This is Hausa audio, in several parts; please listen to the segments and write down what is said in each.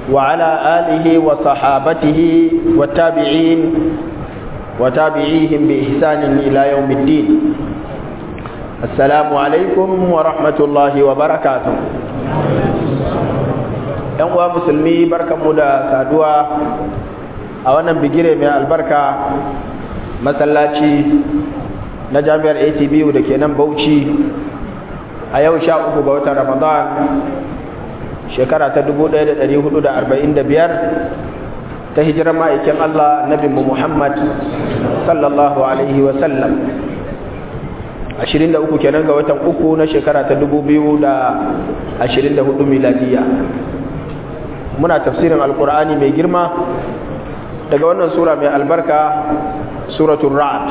وعلى آله وصحابته والتابعين وتابعيهم بإحسان إلى يوم الدين السلام عليكم ورحمة الله وبركاته ‘yan uwa musulmi barkanmu da saduwa a wannan bigire mai albarka masallaci na jami'ar atbu da ke nan bauchi a yau sha uku ga watan ramadan shekara ta 1445 ta hijirar ma'aikin allah nabinmu muhammad sallallahu alaihi wasallam 23 kenan ga watan uku na shekara ta 2024 miladiya muna tafsirin alkur'ani mai girma daga wannan sura mai albarka suratul ra'd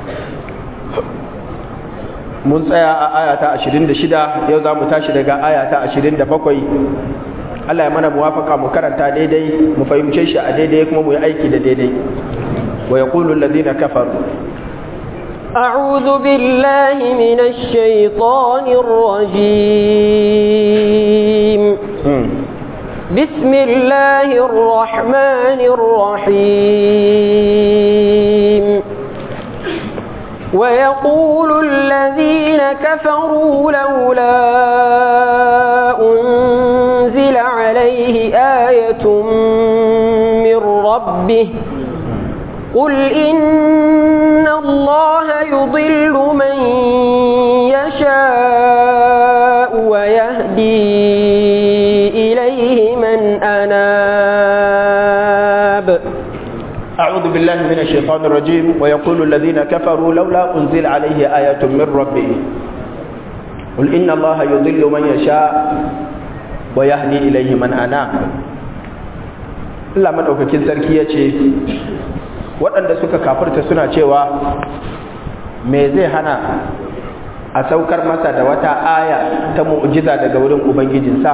mun tsaya a ayata 26 yau za mu tashi daga ayata 27 Allah ya mana muwafaka mu karanta daidai mu fahimce shi a daidai kuma mu yi aiki da daidai wa yaqulu alladhina kafaru أعوذ بالله من الشيطان الرجيم بسم الله الرحمن الرحيم ويقول الذين كفروا لولا أنزل عليه آية من ربه قل إن الله يضل من يشاء ويهدي إليه من أناب أعوذ بالله من الشيطان الرجيم ويقول الذين كفروا لولا أنزل عليه آية من ربه قل إن الله يضل من يشاء ويهدي إليه من أناب Allah maɗaukakin sarki ya ce waɗanda suka kafirta suna cewa me zai hana a saukar masa da wata aya ta mu'jiza daga wurin Ubangijinsa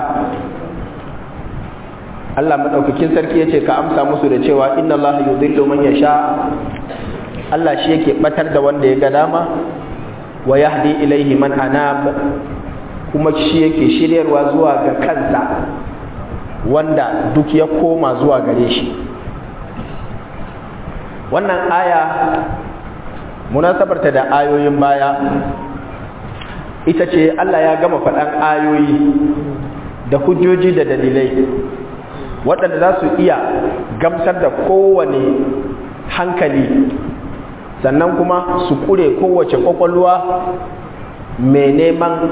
Allah maɗaukakin sarki ya ce ka amsa musu da cewa inna Allah yudhillu man yasha Allah shi yake batar da wanda ya ga dama wa yahdi ilaihi man anab kuma shi yake shiryarwa zuwa ga kansa wanda duk ya koma zuwa gare shi wannan aya munasabarta da ayoyin baya ita ce Allah ya gama faɗan ayoyi da hujjoji da dalilai waɗanda za su iya gamsar da kowane hankali sannan kuma su kure kowace ƙwaƙwalwa mai neman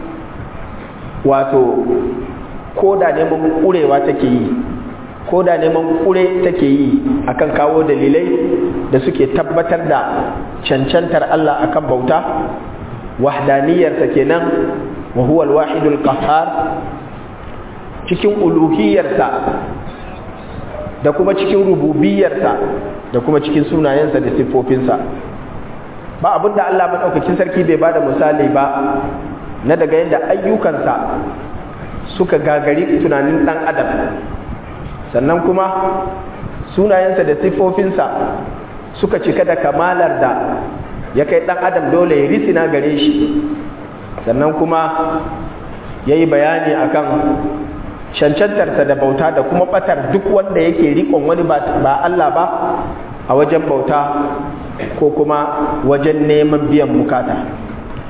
wato ko da neman kurewa take yi ko da neman kure take yi akan kawo dalilai da suke tabbatar da cancantar Allah akan bauta wahdaniyarsa kenan wa huwa al-wahidul qahhar cikin uluhiyarsa da kuma cikin rububiyarsa da kuma cikin sunayensa da siffofinsa ba abinda Allah maɗaukakin sarki bai bada misali ba na daga yadda ayyukansa suka gagari tunanin ɗan adam sannan kuma sunayensa da siffofinsa suka cika da kamalar da ya kai ɗan adam dole ya risina gare shi sannan kuma ya yi bayani akan cancantarsa da bauta da kuma batar duk wanda yake rikon wani ba Allah ba a wajen bauta ko kuma wajen neman biyan bukata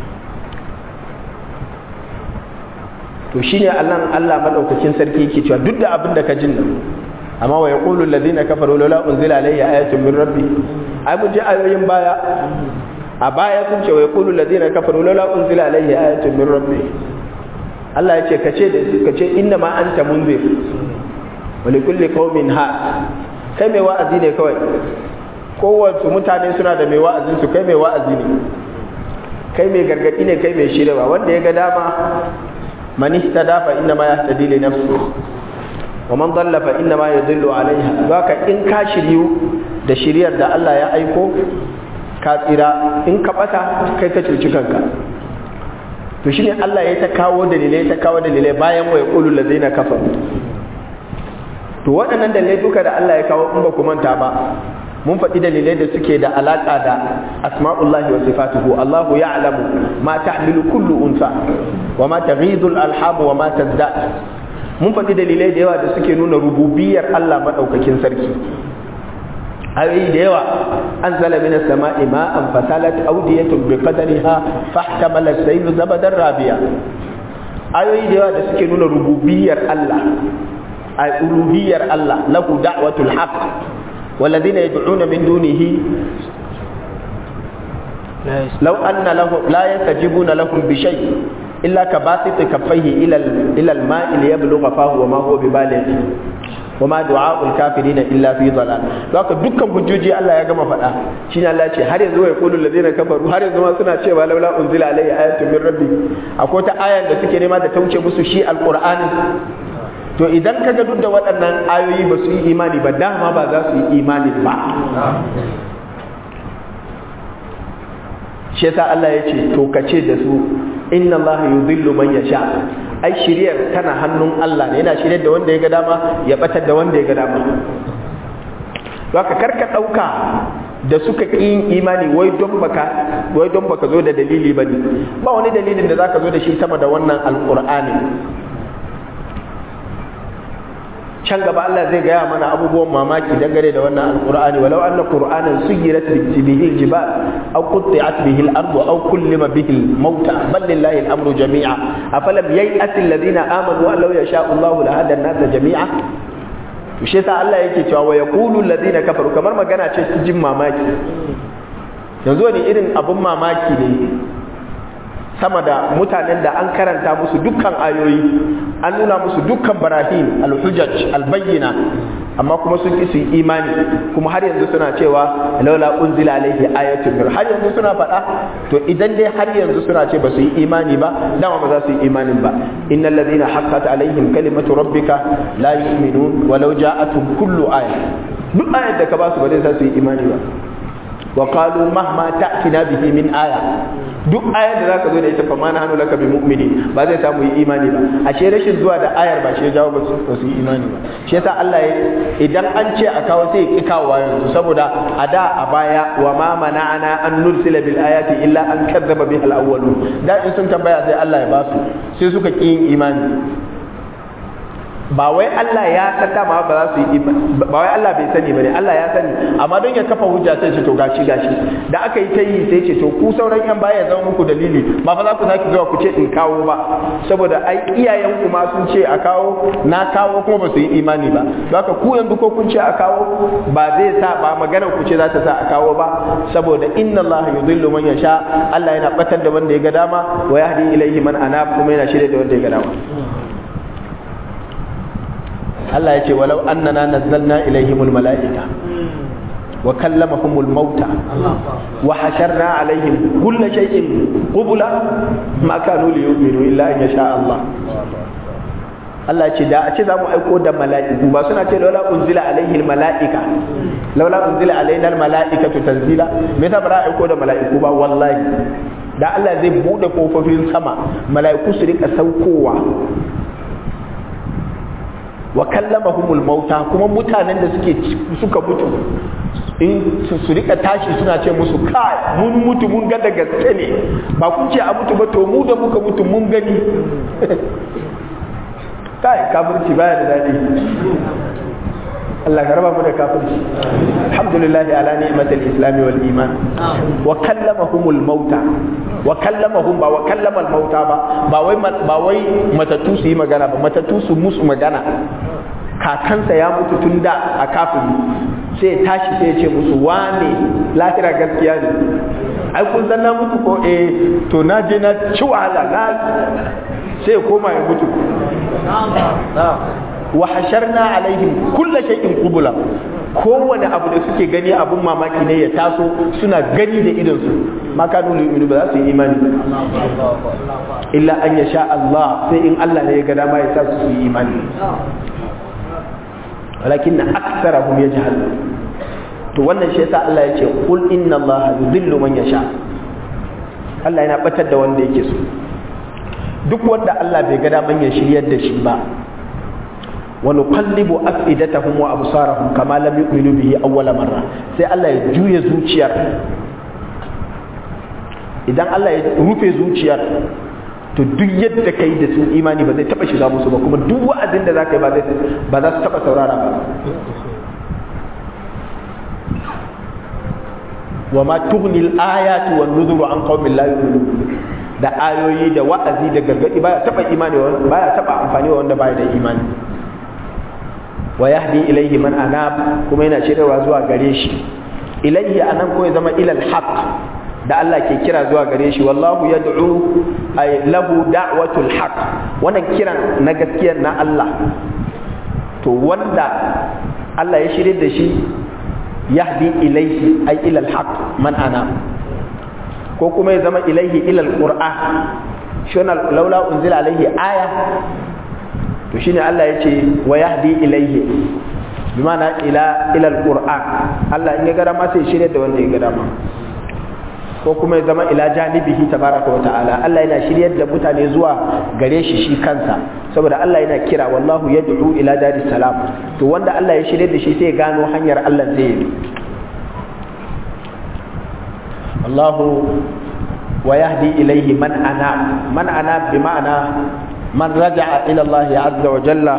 to shine Allah Allah madaukakin sarki yake cewa duk da abin da ka jin nan amma wa yaqulu alladhina kafaru laula unzila alayhi ayatun min rabbi ai mun ji ayoyin baya a baya sun ce wa yaqulu alladhina kafaru laula unzila alayhi ayatun min rabbi Allah ya ce ka ce da su ka ce inna ma anta munzir wa li kulli qaumin ha kai mai wa'azi ne kawai kowace mutane suna da mai wa'azin su kai mai wa'azi ne kai mai gargadi ne kai mai shirwa wanda ya ga dama man ihtada fa inna ma yahtadi li nafsi wa man dalla fa inna ma yadullu alaiha zaka in ka shiryu da shiryar da Allah ya aiko ka tsira in ka bata kai ka cuci kanka to shine Allah ya ta kawo dalilai ta kawo dalilai bayan wa yaqulu allazina kafaru to waɗannan dalilai duka da Allah ya kawo in ba ku manta ba mun faɗi dalilai da suke da alaƙa da asma'ullahi wa sifatuhu Allahu ya'lamu ma tahmilu kullu unsa wa ma taghidu al-alham wa ma tazdad mun faɗi dalilai da yawa da suke nuna rububiyar Allah maɗaukakin sarki ayoyi da yawa an zala mina sama'i ma'an fasalat audiyatun bi qadariha fahtamala sayl zabadan rabiya ayoyi da yawa da suke nuna rububiyar Allah a uluhiyar Allah lahu da'watul haqq والذين يدعون من دونه لو أن له لا يستجيبون لهم بشيء إلا كباسط كفيه إلى إلى الماء ليبلغ فاه وما هو ببالغ وما دعاء الكافرين إلا في ضلال لذلك دكان hujjoji Allah ya gama faɗa shine Allah ce har yanzu ya kulu ladina kafaru har yanzu ma suna cewa laula unzila alayhi ayatun min rabbi akwai ta ayan da suke nema da ta wuce musu shi alqur'ani to idan kaga duk da waɗannan ayoyi ba su yi imani ba dama ba za su yi imani ba shi yasa Allah ya ce to kace da su inna Allah yudhillu man yasha ai shiriyar tana hannun Allah ne yana shiryar da wanda ya ga dama ya batar da wanda ya ga dama haka karka dauka da suka ƙi yin imani wai don baka wai don baka zo da dalili bane ba wani dalilin da zaka zo da shi sama da wannan alqur'ani can gaba Allah zai gaya mana abubuwan mamaki dangane da wannan alqur'ani walau anna qur'anan suyirat bihi aljibal aw qutti'at bihi al-ardu aw kullima bihi al-mauta bal lillahi al-amru jami'a afalam yay'at alladhina amanu an law yasha'u Allahu la hada an-nasa jami'a to shi yasa Allah yake cewa wa yaqulu alladhina kafaru kamar magana ce ta jin mamaki yanzu ne irin abun mamaki ne sama da mutanen da an karanta musu dukkan ayoyi an nuna musu dukkan barahin alhujaj albayyina amma kuma sun ki su yi imani kuma har yanzu suna cewa laula unzila alaihi ayatun mir har yanzu suna faɗa to idan dai har yanzu suna ce ba su yi imani ba dama ba za su yi imanin ba innal ladina haqqat alaihim kalimatu rabbika la yu'minun walau ja'atuhum kullu aya duk ayar da ka ba su ba zai sa su yi imani ba wa qalu mahma ta'tina bihi min aya duk ayar da zaka zo da ita fa ma nahnu laka bi mu'mini ba zai samu yi imani ba ashe rashin zuwa da ayar ba shi ya jawo ba su ba su yi imani ba shi yasa Allah ya idan an ce a kawo sai ya ki kawo yanzu saboda a da a baya wa ma mana'ana an nursila bil ayati illa an kazzaba biha al awwalun da in sun tambaya sai Allah ya ba su sai suka ki yin imani ba wai Allah ya san dama ba za su yi ba wai Allah bai sani bane Allah ya sani amma don ya kafa hujja sai ce to gashi gashi da aka yi ta yi sai ce to ku sauran yan baya ya zama muku dalili ba fa za ku saki zuwa ku ce in kawo ba saboda ai iyayen ku ma sun ce a kawo na kawo kuma ba su yi imani ba don haka ku yanzu ko kun ce a kawo ba zai sa ba maganar ku ce za ta sa a kawo ba saboda inna Allah yudhillu man yasha Allah yana batar da wanda ya ga dama wa yahdi ilayhi man anab kuma yana shirye da wanda ya ga dama Allah ya ce walau annana nazzalna ilaihimul mala'ika wa kallamahumul mauta wa hasharna alaihim kulla shay'in qubula ma kanu liyu'minu illa an yasha Allah Allah ce da a ce za mu aiko da mala'iku ba suna ce laula unzila alaihi mala'ika laula unzila alaina mala'ikatu tanzila me yasa ba za a aiko da mala'iku ba wallahi da Allah zai bude kofofin sama mala'iku su rika saukowa wa kallamahumul mauta kuma mutanen da suke suka mutu in su rika tashi suna ce musu kai mun mutu mun ga da gaske ne ba kun ce a mutu ba to mu da muka mutu mun gani kai kafirci baya da daɗi Allah ka raba mu da kafirci alhamdulillah ala ni'matil islam wal iman wa kallamahumul mauta wa kallamahum ba wa kallamal mauta ba ba wai ba wai matatu su yi magana ba matatu su musu magana kakansa ya mutu tun da a kafiri sai ya tashi sai ya ce musu wane lahira gaskiya ne ai kun san na mutu ko eh to na je na ci wahala na sai ya koma ya mutu wa hasharna alaihim kulla shay'in qubula kowane abu da suke gani abun mamaki ne ya taso suna gani da idon su ma kanu yu'minu ba za su yi imani illa an yasha Allah sai in Allah ne ya ga dama ya sa su yi imani walakin aktsarahum yajhal to wannan shi yasa Allah ya ce qul inna Allah yudhillu man yasha Allah yana batar da wanda yake so duk wanda Allah bai ga daman ya shiryar da shi ba ونقلب أفئدتهم وأبصارهم كما لم يؤمنوا به أول مرة sai Allah ya juya zuciyar idan Allah ya rufe zuciyar to duk yadda ka yi da su imani ba zai taba shiga musu ba kuma duk wa'azin da za ka yi ba za su taba saurara ba wa ma tughni al-ayatu wan nuzuru an qaumin la yu'minun da ayoyi da wa'azi da gargadi baya taba imani baya taba amfani wa wanda baya da imani wa yahdi ilayhi man anab kuma yana shiryawa zuwa gare shi ilayhi anan ko ya zama ilal haqq da Allah ke kira zuwa gare shi wallahu yad'u ay lahu da'watul haqq wannan kiran na gaskiyar na Allah to wanda Allah ya shirye da shi yahdi ilaihi ay ila alhaq man ana ko kuma ya zama ilaihi ila alquran shona laula unzila alaihi aya to shine Allah yace wa yahdi ilaihi bimana ila ila alquran Allah in ya gara ma sai shirye da wanda ya gara ma ko kuma ya zama ila janibihi tabaraka wa ta'ala Allah yana shiryar da mutane zuwa gare shi shi kansa saboda Allah yana kira wallahu yad'u ila daris salam to wanda Allah ya shiryar da shi sai ya gano hanyar Allah zai yi wallahu wa yahdi ilayhi man ana man ana bi ma'ana man raja'a ila Allah azza wa jalla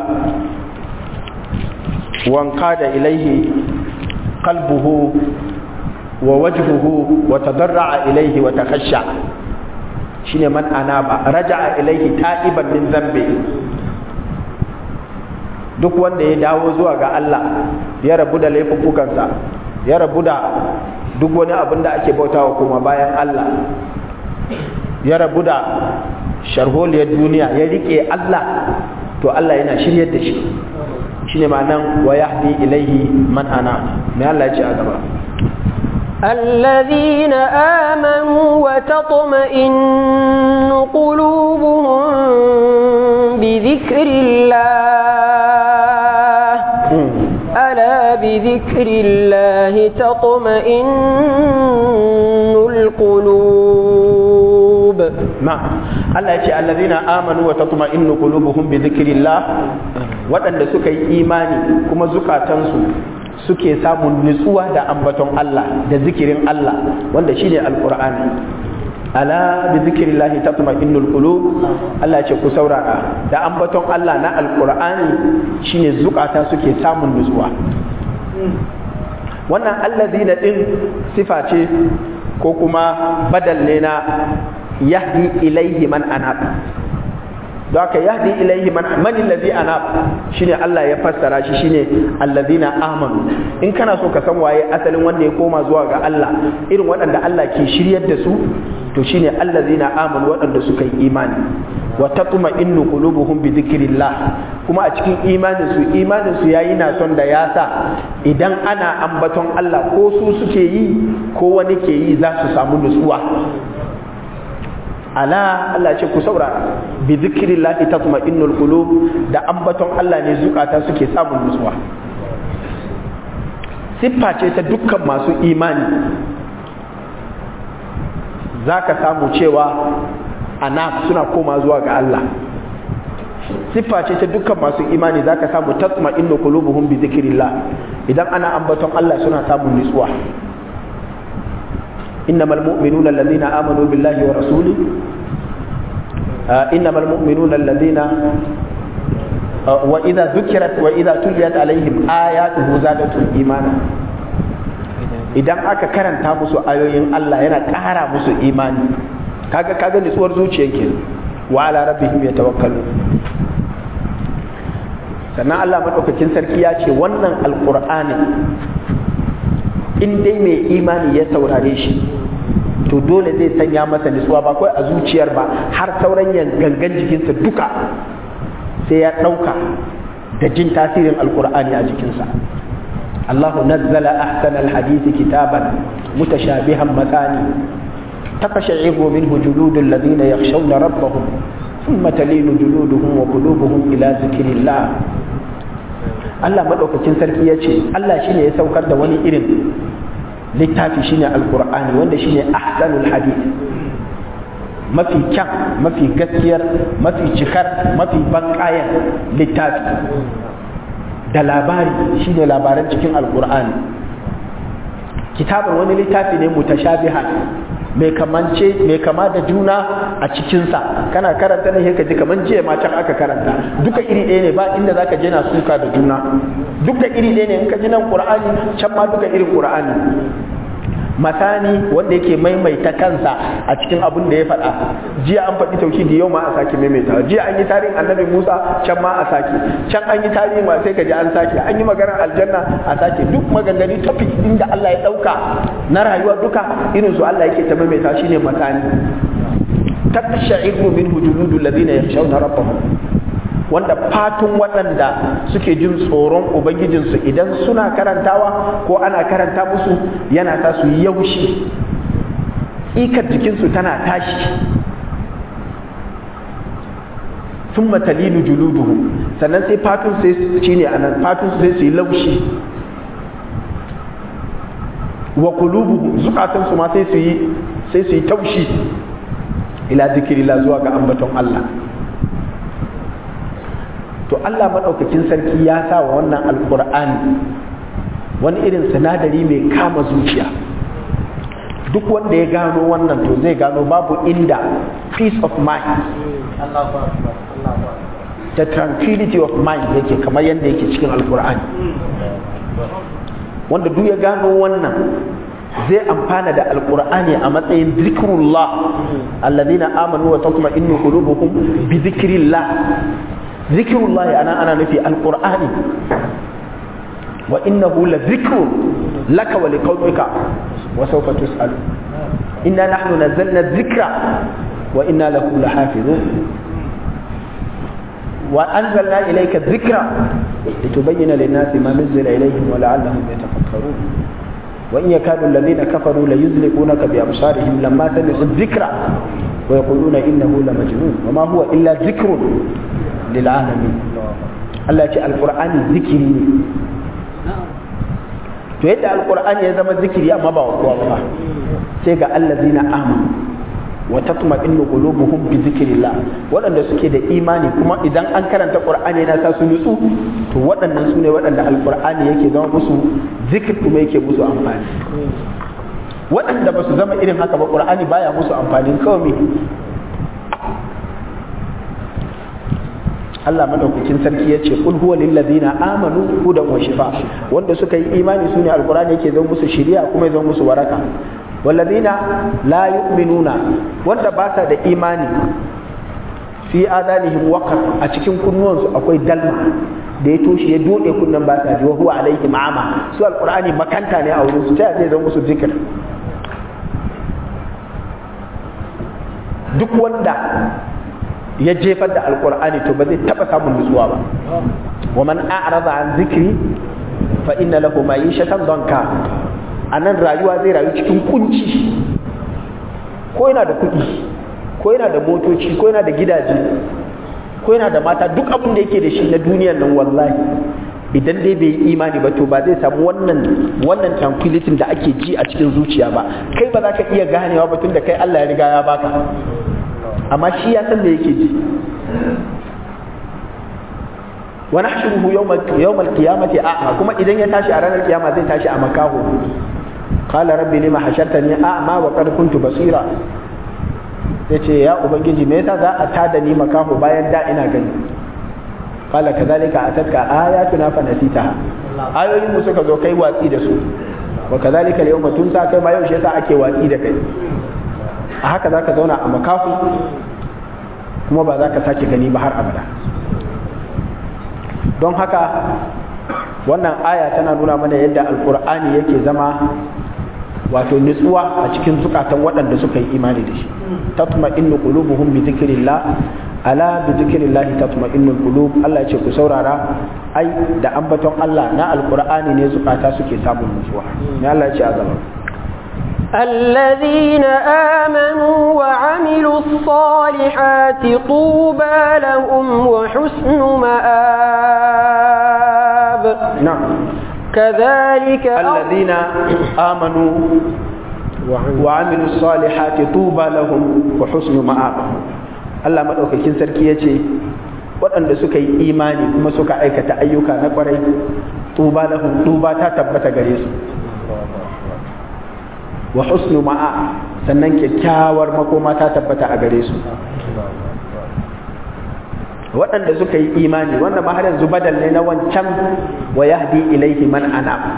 wa anqada ilayhi qalbuhu ووجهه وتضرع إليه وتخشع شنو من أناب رجع إليه تائبا من ذنبه duk wanda ya dawo zuwa ga Allah ya rabu da laifuffukansa ya rabu da duk wani abin da ake bautawa kuma bayan Allah ya rabu da sharholiyar duniya ya rike Allah to Allah yana shiryar da shi shine ma'anan wa yahdi ilaihi man ana mai Allah ya ce a gaba الذين آمنوا وتطمئن قلوبهم بذكر الله ألا بذكر الله تطمئن القلوب نعم الله يقول الذين آمنوا وتطمئن قلوبهم بذكر الله وأن سكي إيماني كما زكاة تنسو suke samun nutsuwa da ambaton Allah da zikirin Allah wanda shine alqur'ani ala bi zikrillahi tatma'innul qulub Allah ce ku saurara da ambaton Allah na alqur'ani shine zukata suke samun nutsuwa wannan allazina din sifa ce ko kuma badal ne na yahdi ilaihi man anab don haka yahdi ilaihi man man allazi anab shine Allah ya fassara shi shine allazina amanu in kana so ka san waye asalin wanda ya koma zuwa ga Allah irin waɗanda Allah ke shiryar da su to shine allazina amanu waɗanda suka yi imani wa tatma'innu qulubuhum bi dhikrillah kuma a cikin imanin su imanin su yayi na son da ya sa idan ana ambaton Allah ko su suke yi ko wani ke yi za su samu nutsuwa ala Allah ce ku saurara bi zikrillahi tatma'innul qulub da ambaton Allah ne zukata suke samun nutsuwa siffa ce ta dukkan masu imani zaka samu cewa ana suna koma zuwa ga Allah siffa ce ta dukkan masu imani zaka samu tatma'innu qulubuhum bi zikrillah idan ana ambaton Allah suna samun nutsuwa إنما المؤمنون الذين آمنوا بالله ورسوله آه إنما المؤمنون الذين آه وإذا ذكرت وإذا تليت عليهم آياته زادتهم إيمانا idan aka karanta musu ayoyin Allah yana ƙara musu imani kaga kaga nutsuwar zuciyar ke wa ala rabbihim yatawakkalu sannan Allah madaukakin sarki ya ce wannan alqur'ani in dai mai imani ya saurare shi to dole zai sanya masa nutsuwa ba kawai a zuciyar ba har sauran gangan jikinsa duka sai ya ɗauka da jin tasirin alkur'ani a jikinsa Allahu nazzala ahsana alhadisi kitaban mutashabihan matani تقشعر منه جلود الذين يخشون ربهم ثم تلين جلودهم وقلوبهم إلى ذكر الله Allah maɗaukacin sarki ya ce Allah shine ya saukar da wani irin littafi shine alkur'ani wanda shine ahsanul hadith mafi kyan mafi gaskiyar mafi cikar mafi bankayan littafi da labari shine labaran cikin alkur'ani kitabar wani littafi ne mutashabiha mai kamance mai kama da juna a cikinsa kana karanta ne ka ji kaman jiya ma can aka karanta duka iri ɗaya ne ba inda zaka je na suka da juna duka iri ɗaya ne in ka ji nan qur'ani can ma duka irin qur'ani masani wanda yake maimaita kansa a cikin abin da ya faɗa jiya an faɗi tauhidi yau ma a sake maimaitawa jiya an yi tarihin annabi Musa can ma a sake can an yi tarihin ma sai ka ji an sake an yi maganar aljanna a sake duk maganganu topic inda Allah ya ɗauka na rayuwa duka irin su Allah yake ta maimaita shine masani taqsha'iru minhu juludul ladina yakhshawna rabbahum wanda fatun waɗanda suke jin tsoron ubangijinsu idan suna karantawa ko ana karanta musu yana sa su yi yaushi ikar jikinsu tana tashi sun matalinu juluduhu sannan sai fatun sai shi ne a nan fatun sai su yi laushi wa kulubuhu zukatansu ma sai su yi sai su yi taushi ila zikirila zuwa ga ambaton Allah to Allah maɗaukakin sarki ya sa wa wannan alƙur'ani wani irin sinadari mai kama zuciya duk wanda ya gano wannan to zai gano babu inda peace of mind the tranquility of mind yake kamar yadda yake cikin alƙur'ani wanda duk ya gano wannan zai amfana da alƙur'ani a matsayin zikrullah alladhina amanu wa tatma'innu qulubuhum bi zikrillah zikirullah ana ana nufi alqur'ani wa innahu la zikrun laka wa liqaumika wa sawfa tus'alu inna nahnu nazzalna dhikra wa inna lahu lahafizun wa anzalna ilayka dhikra litubayyana lin-nasi ma nuzila ilayhim wa la'allahum yatafakkarun wa in yakadu alladhina kafaru la yuzliqunaka bi absarihim lamma sami'u dhikra wa yaquluna innahu la majnun wa ma huwa illa dhikrun lil'alamin Allah ce alqur'ani zikiri ne to yadda alqur'ani ya zama zikiri amma ba wa kowa ba sai ga allazina amanu wa tatma'innu qulubuhum bi zikrillah waɗanda suke da imani kuma idan an karanta qur'ani yana sa su nutsu to waɗannan su ne waɗanda alqur'ani yake zama musu zikir kuma yake musu amfani waɗanda ba su zama irin haka ba qur'ani baya musu amfani kawai Allah madaukakin sarki ya ce kul huwa lil ladina amanu hudan wa shifa wanda suka yi imani sune alqur'ani yake zama musu shiriya kuma ya zama musu waraka walladina la yu'minuna wanda ba sa da imani fi adanihim waqar a cikin kunnuwansu akwai dalma da ya toshe ya dode kunnan ba sa ji wa huwa alaihi ma'ama su alqur'ani makanta ne a wurin su ta zai zama musu zikir duk wanda ya jefar da alkur'ani to ba zai taba samun nutsuwa ba wa man a'rada an zikri fa inna lahu ma'ishatan danka anan rayuwa zai rayu cikin kunci ko yana da kuɗi ko yana da motoci ko yana da gidaje ko yana da mata duk abin da yake da shi na duniyar nan wallahi idan dai bai yi imani ba to ba zai samu wannan wannan tranquility da ake ji a cikin zuciya ba kai ba za ka iya ganewa ba tunda kai Allah ya riga ya baka amma shi ya san da yake ji wa nahshuruhu yawmal qiyamati a'ma kuma idan ya tashi a ranar kiyama zai tashi a makaho qala rabbi lima hashartani a'ma wa qad kuntu basira yace ya ubangiji me yasa za a tada ni makaho bayan da ina gani qala kadhalika atatka ayatuna fa nasitaha ayoyin mu suka zo kai watsi da su wa kadhalika al-yawma tunsa kai ma yau shi yasa ake watsi da kai a haka za ka zauna a makafu kuma ba za ka sake gani ba har abada don haka wannan aya tana nuna mana yadda alkur'ani yake zama wato nutsuwa a cikin zukatan waɗanda suka yi imani da shi tatma innu qulubuhum bi dhikrillah ala bi dhikrillah tatma innu qulub Allah ya ce ku saurara ai da ambaton Allah na alkur'ani ne zukata suke samun nutsuwa ne Allah ya ce a gaba الذين آمنوا وعملوا الصالحات طوبى لهم وحسن مآب نعم كذلك الذين آمنوا وعملوا الصالحات طوبى لهم وحسن مآب Allah maɗaukakin sarki ya ce waɗanda suka yi imani kuma suka aikata ayyuka na ƙwarai tuba lahum tuba ta tabbata gare su wa husnu ma'a sannan kyakkyawar makoma ta tabbata a gare su waɗanda suka yi imani wanda ma har yanzu badal ne na wancan wa yahdi ilaihi man ana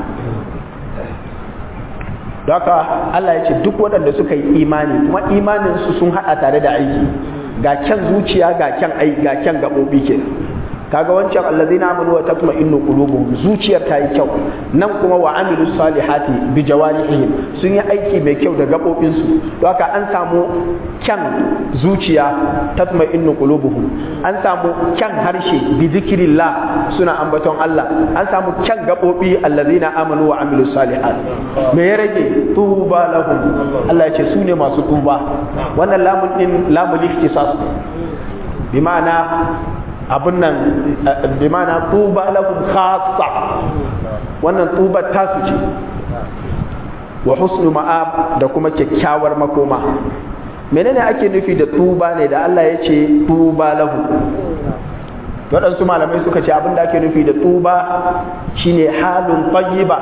Daka Allah ya ce duk waɗanda suka yi imani kuma imaninsu sun haɗa tare da aiki ga kyan zuciya ga kyan aiki ga kyan gaɓoɓi ke kaga wancan allazina amanu wa tatma'innu qulubuhum zuciyar ta yi kyau nan kuma wa amilu salihati bi jawarihim sun yi aiki mai kyau da gabobin su to haka an samu kyan zuciya tatma'innu qulubuhum an samu kyan harshe bi zikrillah suna ambaton Allah an samu kyan gabobi allazina amanu wa amilu salihati me ya rage tuba lahum Allah ya ce su ne masu tuba wannan lamun din lamul ikhtisas bi ma'ana abin nan bi mana tuba lahum khassa wannan tuba tasu ce wa husnu ma'ab da kuma kyakkyawar makoma menene ake nufi da tuba ne da Allah ya ce tuba lahu waɗansu malamai suka ce abin da ake nufi da tuba shine halun tayyiba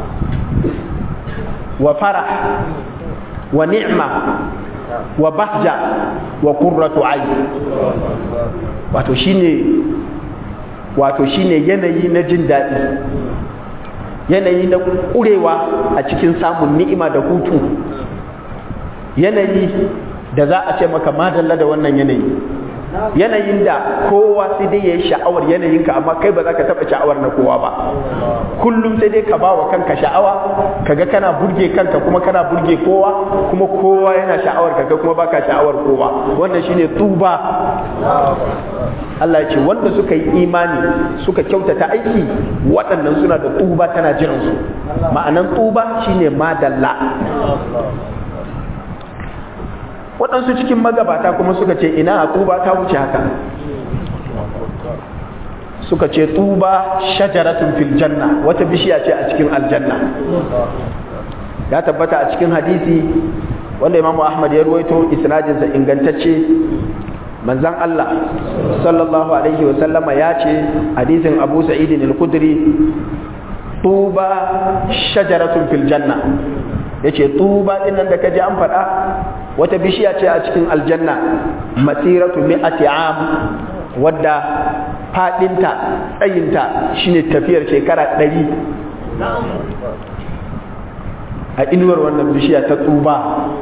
wa farah wa ni'ma wa bahja wa qurratu ayn wato shine wato shine yanayi na jin daɗi yanayi na ƙurewa a cikin samun ni'ima da hutu yanayi da za a ce maka madalla da wannan yanayi yanayin da kowa sai dai ya yi sha'awar yanayinka amma kai ba za ka taɓa sha'awar na kowa ba kullum sai dai ka ba wa kanka sha'awa kaga kana burge kanka kuma kana burge kowa kuma kowa yana sha'awar kaga kuma baka sha'awar kowa wannan shine tuba Allah ya ce wanda suka yi imani suka kyautata aiki waɗannan suna da tuba tana jiransu ma'anan tuba shine madalla waɗansu cikin magabata kuma suka ce ina tuba ta wuce haka suka ce tuba shajaratun fil janna wata bishiya ce a cikin aljanna ya tabbata a cikin hadisi wanda imamu ahmad ya ruwaito isnadinsa ingantacce manzan Allah sallallahu alaihi wasallama ya ce hadisin abu sa'idin al-kudri tuba shajaratun fil janna ya ce tuba ɗin nan da ka ji an faɗa wata bishiya ce a cikin aljanna masiratu mi'ati am wadda faɗinta tsayinta shine tafiyar shekara ɗari a inuwar wannan bishiya ta tuba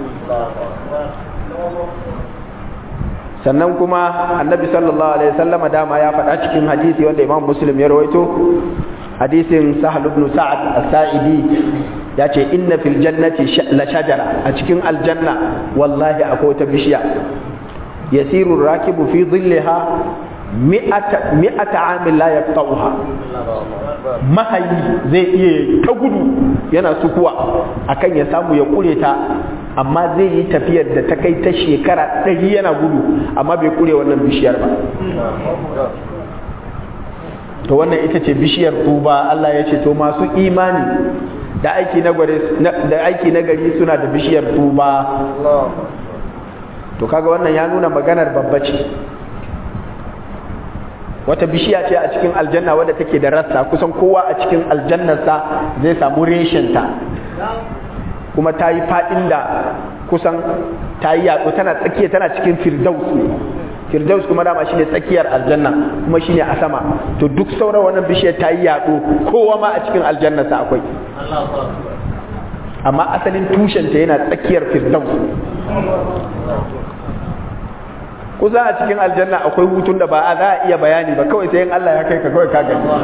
sannan kuma annabi sallallahu alaihi wasallama dama ya faɗa cikin hadisi wanda imam muslim ya rawaito hadisin sahal ibn sa'ad as-sa'idi ya ce inna fil jannati la shajara a cikin aljanna wallahi akwai wata bishiya yasiru rakibu fi dhillaha mi'ata mi'ata amin la yaqta'uha mahayi zai iya ta gudu yana sukuwa akan ya samu ya kure ta amma zai yi tafiyar da ta kai ta shekara ɗari yana gudu amma bai kure wannan bishiyar ba to wannan ita ce bishiyar tuba Allah ya ce to masu imani da aiki na da aiki na gari suna da bishiyar tuba to kaga wannan ya nuna maganar babba ce wata bishiya ce a cikin aljanna wadda take da rassa kusan kowa a cikin aljannarsa zai samu reshenta kuma ta yi faɗin da kusan ta yi yaɗo tana tsakiya tana cikin firdaus ne firdaus kuma dama shine tsakiyar aljanna kuma shine a sama to duk sauran wannan bishiyar ta yi yaɗo kowa ma a cikin aljannarsa akwai amma asalin tushenta yana tsakiyar firdaus kusa a cikin aljanna akwai hutun da ba a za a iya bayani ba kawai sai in Allah ya kai ka kawai ka gani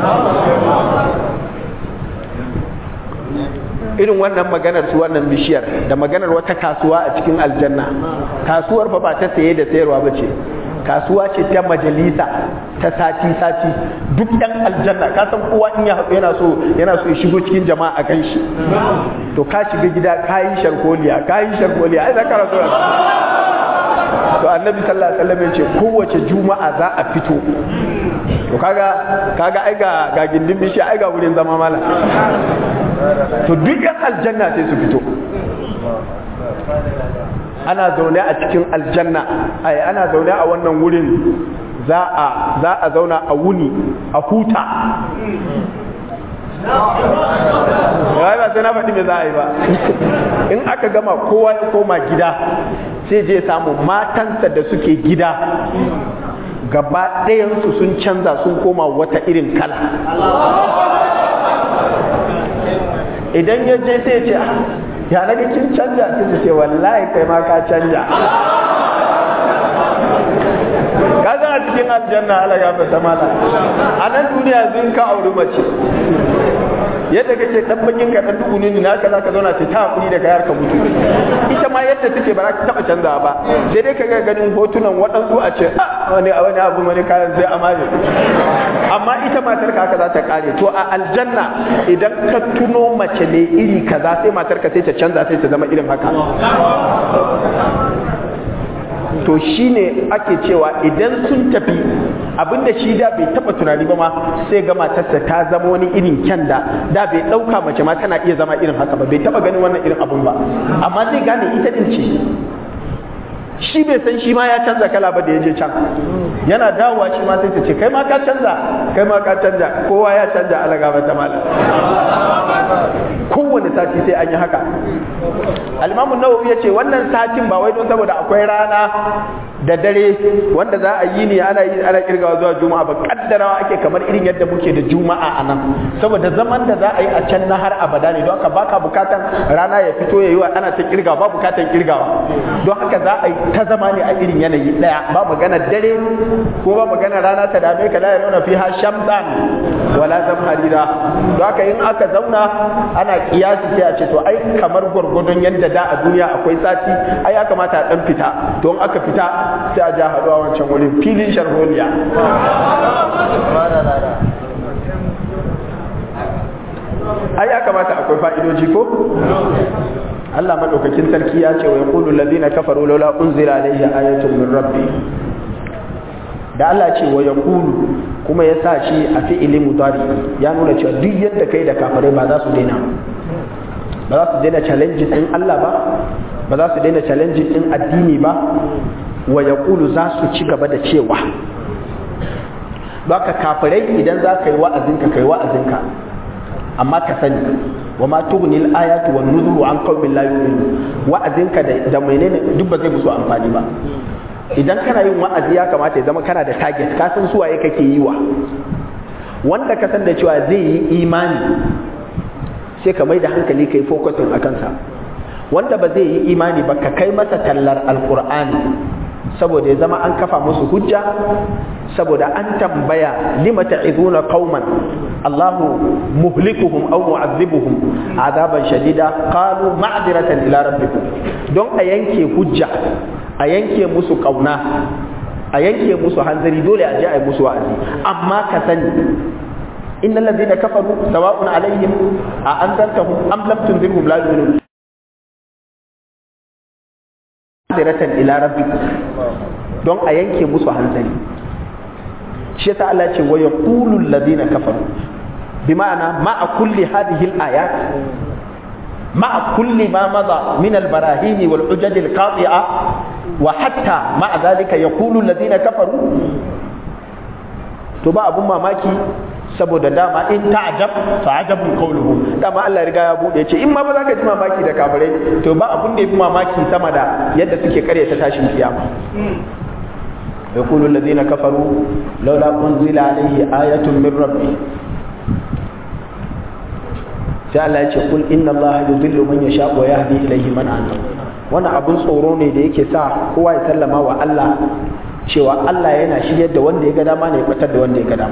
irin wannan maganar su wannan bishiyar da maganar wata kasuwa a cikin aljanna kasuwar fa ba ta saye da sayarwa ba ce kasuwa ce ta majalisa ta sati sati duk ɗan aljanna ka san kowa in ya haɗu yana so yana so ya shigo cikin jama'a a kan shi to ka shiga gida ka yi sharkoliya ka yi sharkoliya ai za ka rasu to annabi sallallahu alaihi wasallam ya ce kowace juma'a za a fito to kaga kaga ai ga ga gindin bishi ai ga wurin zama mala to duk yan aljanna sai su fito ana zaune a cikin aljanna ai ana zaune a wannan wurin za a za a zauna a wuni a huta ya ba sai na faɗi me za a yi ba in aka gama kowa ya koma gida sai je samu matansa da suke gida gaba ɗayansu sun canza sun koma wata irin kala idan ya je sai ya ce ya naga kin canja sai ta ce wallahi kai ma ka canja ka san a cikin aljanna ala ya fata mala a nan duniya zun ka auri mace yadda kake dan bakin ka dan duguni ne naka zaka zauna ce ta hakuri da kayar ka mutu ita ma yadda take ba za ka taba canza ba sai dai kaga ganin hotunan waɗansu a ce wani wani abu wani kayan sai amare amma ita matar ka haka za ta kare to a aljanna idan ka tuno mace ne iri kaza sai matar ka sai ta canza sai ta zama irin haka to shine ake cewa idan sun tafi abinda shi da bai taba tunani ba ma sai ga matarsa ta zama wani irin kyan da da bai dauka mace ma tana iya zama irin haka ba bai taba ganin wannan irin abun ba amma zai gane ita din ce shi bai san shi ma ya canza kala ba da ya je can yana dawowa shi ma sai ta ce kai ma ka canza kai ma ka canza kowa ya canza alaga ba ta malam kowane sati sai an yi haka alimamu nawawi ya ce wannan satin ba wai don saboda akwai rana da dare wanda za a yi ne ana yi ana kirgawa zuwa juma'a ba kaddarawa ake kamar irin yadda muke da juma'a a nan saboda zaman da za a yi a can na har abada ne don haka baka bukatan rana ya fito ya yi wa ana ta kirgawa ba bukatan kirgawa don haka za a yi ta zama ne a irin yanayi daya ba magana dare ko ba magana rana ta dame ka la yarawna fiha shamsan wala zamharira don haka in aka zauna ana kiyasi sai a ce to ai kamar gwargwadon yadda da a duniya akwai sati ai ya kamata a dan fita don aka fita sai a ja haɗuwa wancan wurin filin sharholiya ai ya kamata akwai fa'idoji ko Allah madaukakin sarki ya ce wa yaqulu alladhina kafaru laula unzila alayhi ayatun min rabbi da Allah ce wa yaqulu kuma ya sa shi a fi'ili mudari ya nuna cewa duk yadda kai da kafirai ba za su daina ba za su daina challenge din Allah ba ba za su daina challenge din addini ba wa yaqulu za su ci gaba da cewa baka kafirai idan za ka yi wa'azinka kai wa'azinka amma ka sani wa ma tughnil ayatu wan nuzuru an qaumin la yu'minun wa'azinka da da menene duk ba zai musu amfani ba idan kana yin wa'azi ya kamata ya zama kana da target ka san suwaye kake yi wa wanda ka san da cewa zai yi imani sai ka mai da hankali kai focusing akan sa wanda ba zai yi imani ba ka kai masa tallar alqur'ani saboda ya zama an kafa musu hujja saboda an tambaya lima ta'izuna qauman Allahu muhlikuhum aw mu'adhibuhum azaban shadida qalu ma'diratan ila rabbikum don a yanke hujja a yanke musu kauna a yanke musu hanzari dole a je a yi musu wa'azi amma ka sani innal ladina kafaru sawa'un alaihim a anzartahum am lam tunzirhum la yu'minun ma'diratan ila rabbikum don a yanke musu hanzari shi yasa Allah ce wa yaqulu alladhina kafaru bi ma'ana ma'a kulli hadhihi al-ayat ma'a kulli ma madha min al-barahin wal hujaj al-qati'a wa hatta ma'a dhalika yaqulu alladhina kafaru to ba abun mamaki saboda dama in ta'jab fa ajabun qawluhum dama Allah riga ya bude ce in ma ba za ka ji mamaki da kafirai to ba abun da yafi mamaki sama da yadda suke karyata tashin kiyama يقول الذين كفروا لولا أنزل عليه آية من ربه sai Allah ya ce kul inna Allah yudhillu man yasha wa yahdi ilayhi man anab wannan abun tsoro ne da yake sa kowa ya sallama wa Allah cewa Allah yana shiryar da wanda ya ga dama ne ya fitar da wanda ya ga dama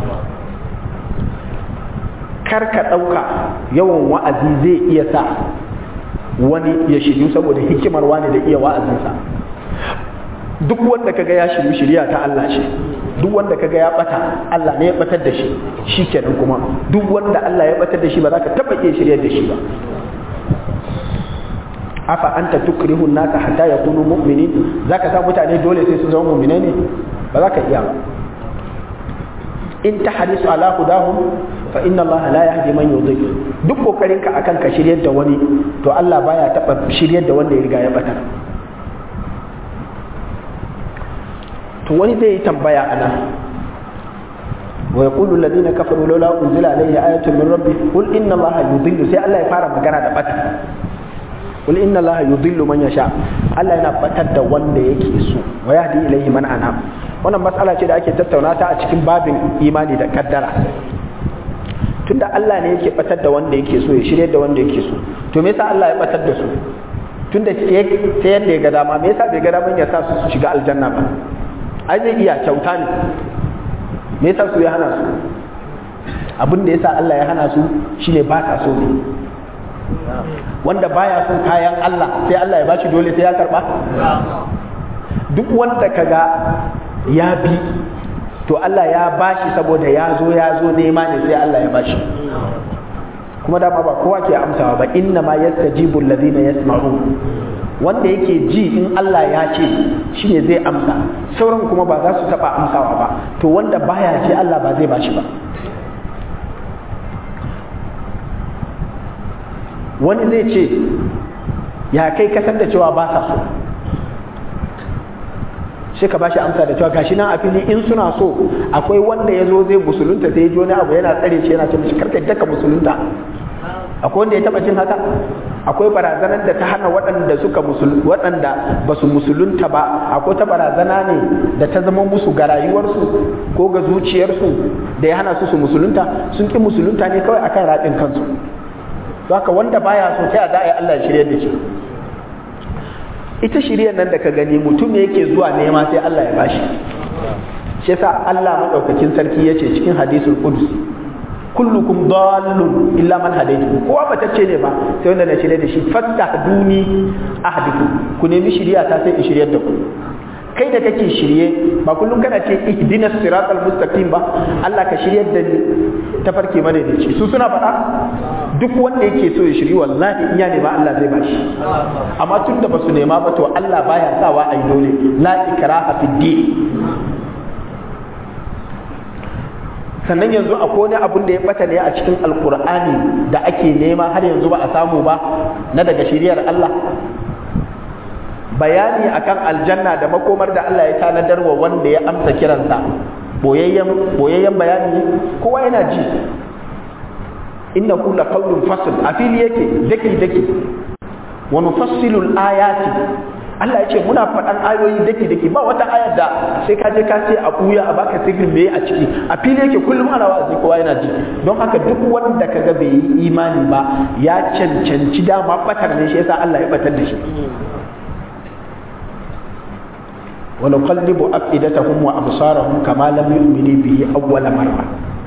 kar ka ɗauka yawan wa'azi zai iya sa wani ya shiryu saboda hikimar wani da iya wa'azinsa duk wanda kaga ya shiru shirya ta Allah ce duk wanda kaga ya bata Allah ne ya batar da shi shikenan kuma duk wanda Allah ya batar da shi ba za ka taba iya shiryar da shi ba afa anta tukrihu naka hatta yakunu mu'minin zaka sa mutane dole sai su zama mu'mine ne ba za ka iya ba in tahrisu ala hudahum fa inna Allah la yahdi man yudhil duk kokarin ka akan ka shiryar da wani to Allah baya taba shiryar da wanda ya riga ya bata to wani zai yi tambaya a nan wa yaqulu alladhina kafaru laula unzila alayhi ayatun min rabbi qul inna allaha yudhillu sai Allah ya fara magana da bata qul inna allaha yudhillu man yasha Allah yana batar da wanda yake so wa yahdi ilayhi man anab wannan matsala ce da ake tattauna ta a cikin babin imani da kaddara tunda Allah ne yake batar da wanda yake so ya shirye da wanda yake so to me yasa Allah ya batar da su tunda ta yadda ya ga dama me yasa bai ga daman ya sa su shiga aljanna ba ai zai iya kyauta ne me yasa su ya hana su abin da yasa Allah ya hana su shine ba ta so ne wanda baya son kayan Allah sai Allah ya bashi dole sai ya karba duk wanda kaga ya bi to Allah ya bashi saboda ya zo ya zo nema ne sai Allah ya bashi kuma dama ba kowa ke amsawa ba inna ma yastajibu alladhina yasma'un wanda yake ji in Allah ya ce shine zai amsa sauran kuma ba za su taba amsawa ba to wanda baya ji Allah ba zai bashi ba wani zai ce ya kai kasar da cewa ba sa so sai ka bashi amsa da cewa gashi nan a fili in suna so akwai wanda ya zo zai musulunta sai ya ji wani abu yana tsare shi yana ce mishi karka daka musulunta akwai wanda ya taba jin haka akwai barazanar da ta hana waɗanda suka waɗanda ba su musulunta ba akwai ta barazana ne da ta zama musu ga rayuwarsu ko ga zuciyarsu da ya hana su su musulunta sun ki musulunta ne kawai akan raɗin kansu haka wanda baya so ta za a yi Allah ya shirya da shi ita shiryar nan da ka gani mutum ne yake zuwa nema sai Allah ya bashi shi yasa Allah madaukakin sarki yace cikin hadisul qudsi kullukum dallun illa man hadaytu kowa batacce ne ba sai wanda na shirye da shi fattahduni ahdiku ku nemi shiriya ta sai in shiryar da ku kai da kake shirye ba kullum kana ce ihdinas siratal mustaqim ba Allah ka shiryar da ni tafarki mana da shi su suna faɗa duk wanda yake so ya shiri wallahi in ya nema Allah zai bashi amma tun da basu nema ba to Allah baya sawa ai dole la ikraha fid din sannan yanzu akwai wani abun da ya bata ne a cikin alkur'ani da ake nema har yanzu ba a samu ba na daga shiriyar Allah bayani akan aljanna da makomar da Allah ya tanadar wa wanda ya amsa kiransa boyayyen boyayyen bayani kowa yana ji innahu laqawlun fasl a fili yake daki daki wa nufassilu ayati Allah ya ce muna faɗan ayoyi daki daki ba wata ayar da sai ka je ka ce a buya a baka sigirin me a ciki a fili yake kullum ana wa'azi kowa yana ji don haka duk wanda kaga bai yi imani ba ya cancanci dama batar ne shi yasa Allah ya batar da shi ونقلب أفئدتهم وأبصارهم كما لم يؤمنوا به أول مرة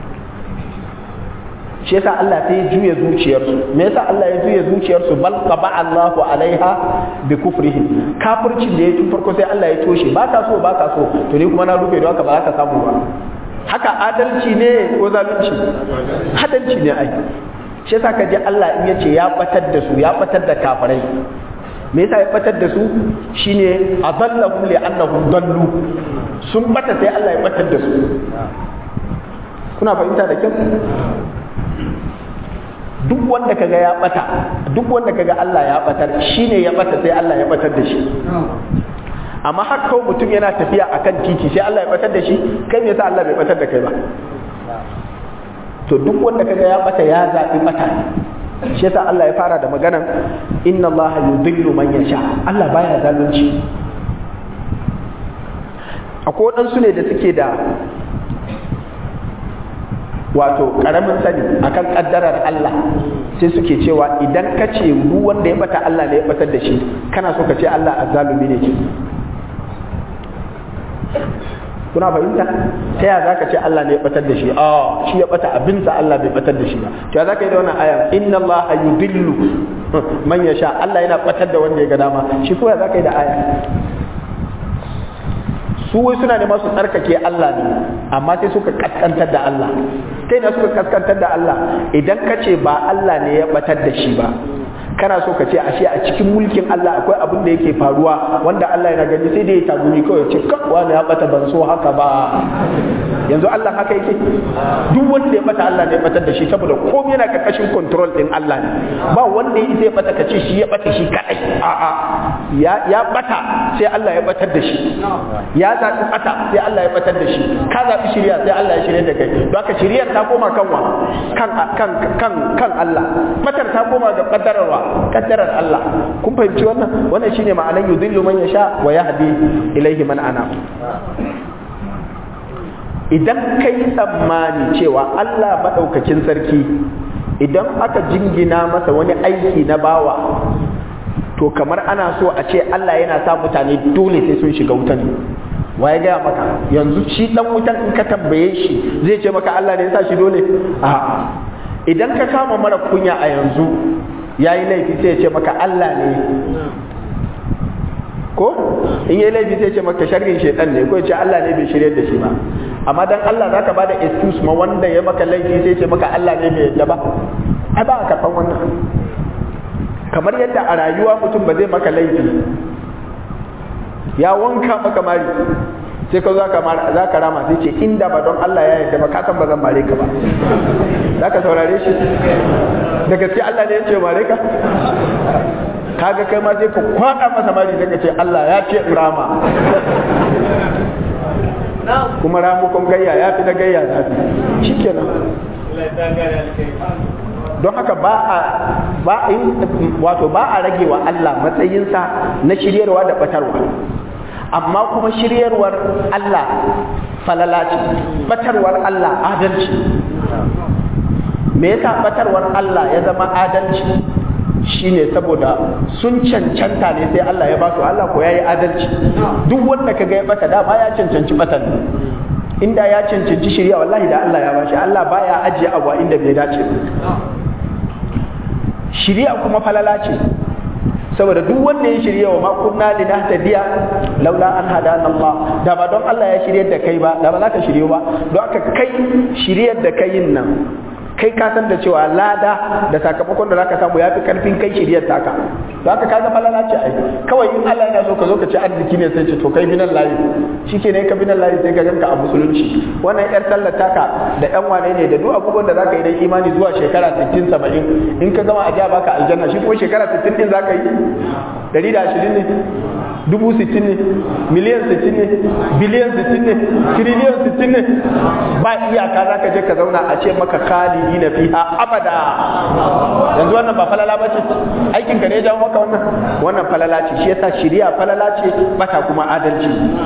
shi yasa Allah sai ya juya zuciyarsu me yasa Allah ya juya zuciyarsu bal qaba Allahu alaiha bi kufrihim kafircin da ya tun farko sai Allah ya toshe ba ka so ba ka so to ni kuma na rufe don haka ba za ka samu ba haka adalci ne ko zalunci adalci ne ai shi yasa ka ji Allah in yace ya batar da su ya batar da kafirai me yasa ya batar da su shine adallahum li annahum dallu sun bata sai Allah ya batar da su kuna fahimta da kyau duk wanda kaga ya bata duk wanda kaga Allah ya batar shine ya bata sai Allah ya batar da shi amma har kawai mutum yana tafiya akan titi sai Allah ya batar da shi kai me yasa Allah bai batar da kai ba to duk wanda kaga ya bata ya zabi bata ne shi yasa Allah ya fara da maganan inna Allah yudillu man yasha Allah baya zalunci akwai waɗansu ne da suke da wato ƙaramin sani akan ƙaddarar Allah sai suke cewa idan ka ce mu wanda ya bata Allah ne ya batar da shi kana so ka ce Allah azzalumi ne ke kuna fahimta ta ya za ka ce Allah ne ya batar da shi a shi ya bata abinsa Allah bai batar da shi ba to ya za ka yi da wannan aya inna Allah yudillu man yasha Allah yana batar da wanda ya ga dama shi ko ya za ka yi da aya su wai suna neman su tsarkake Allah ne amma sai suka kaskantar da Allah kai na suka kaskantar da Allah idan ka ce ba Allah ne ya batar da shi ba kana so ka ce ashe a cikin mulkin Allah akwai abin da yake faruwa wanda Allah yana gani sai da ya tagumi kawai ce kan wani ya bata ban so haka ba yanzu Allah haka yake duk wanda ya bata Allah ne ya batar da shi saboda komai yana karkashin control din Allah ne ba wanda ya isa ya bata ka ce shi ya bata shi kadai a'a ya ya bata sai Allah ya batar da shi ya zaɓi bata sai Allah ya batar da shi ka zaɓi shirya sai Allah ya shirya da kai don haka shiryar ta koma kanwa kan kan kan kan Allah batar ta koma ga kaddararwa kaddarar Allah kun fahimci wannan wannan shine ma'anar yudhillu man yasha wa yahdi ilayhi man ana idan kai tsammani cewa Allah madaukakin sarki idan aka jingina masa wani aiki na bawa to kamar ana so a ce Allah yana sa mutane dole sai sun shiga wutan waye gaya maka yanzu shi dan wutan in ka tambaye shi zai ce maka Allah ne ya sa shi dole a'a idan ka kama mara kunya a yanzu yayi laifi sai ya ce maka Allah ne ko in yayi laifi sai ya ce maka sharrin shedan ne ko ya ce Allah ne bai shirye da shi ba amma dan Allah zaka bada excuse ma wanda ya maka laifi sai ya ce maka Allah ne bai yadda ba ai ba ka karban wannan kamar yadda a rayuwa mutum ba zai maka laifi ya wanka maka mari sai ka za ka rama sai ce inda ba don Allah ya yarda ba ka san ba zan mare ka ba za ka saurare shi da gaske Allah ne ya ce mare ka kaga kai ma sai ka kwada masa mari sai ka ce Allah ya ce rama kuma ramukon gayya ya fi na gayya zafi shikenan don haka ba a ba wato ba a rage wa Allah matsayinsa na shiryarwa da batarwa amma kuma shiryarwar Allah falala ce batarwar Allah adalci me yasa batarwar Allah ya zama adalci shine saboda sun cancanta ne sai Allah ya ba su Allah ko yayi adalci duk wanda kaga ya bata dama ya cancanci batan inda ya cancanci shirya wallahi da Allah ya bashi Allah baya ajiye abu inda bai dace shirya kuma falala ce saboda duk wanda ya shirya wa makunna li nahtadiya laula an hadana Allah da ba don Allah ya shiryar da kai ba da ba za ka shirye ba don haka kai shiryar da kai nan kai ka san da cewa lada da sakamakon da zaka samu yafi karfin kai shiryar taka don haka kaga falala ce ai kawai in Allah yana so ka zo ka ci arziki ne sai ce to kai binan layi shike ne ka binan layi sai ka ganka a musulunci wannan yar sallar taka da yan wane ne da duk abubuwan da zaka yi dan imani zuwa shekara 60 70 in ka gama a ja baka aljanna shi kuma shekara 60 din zaka yi 120 ne dubu sittin ne miliyan sittin ne biliyan sittin ne tiriliyan sittin ne ba iyaka za ka je ka zauna a ce maka khalidi na fiha abada yanzu wannan ba falala ba ce aikin ka ne ya jawo maka wannan wannan falala ce shi yasa shiriya falala ce bata kuma adalci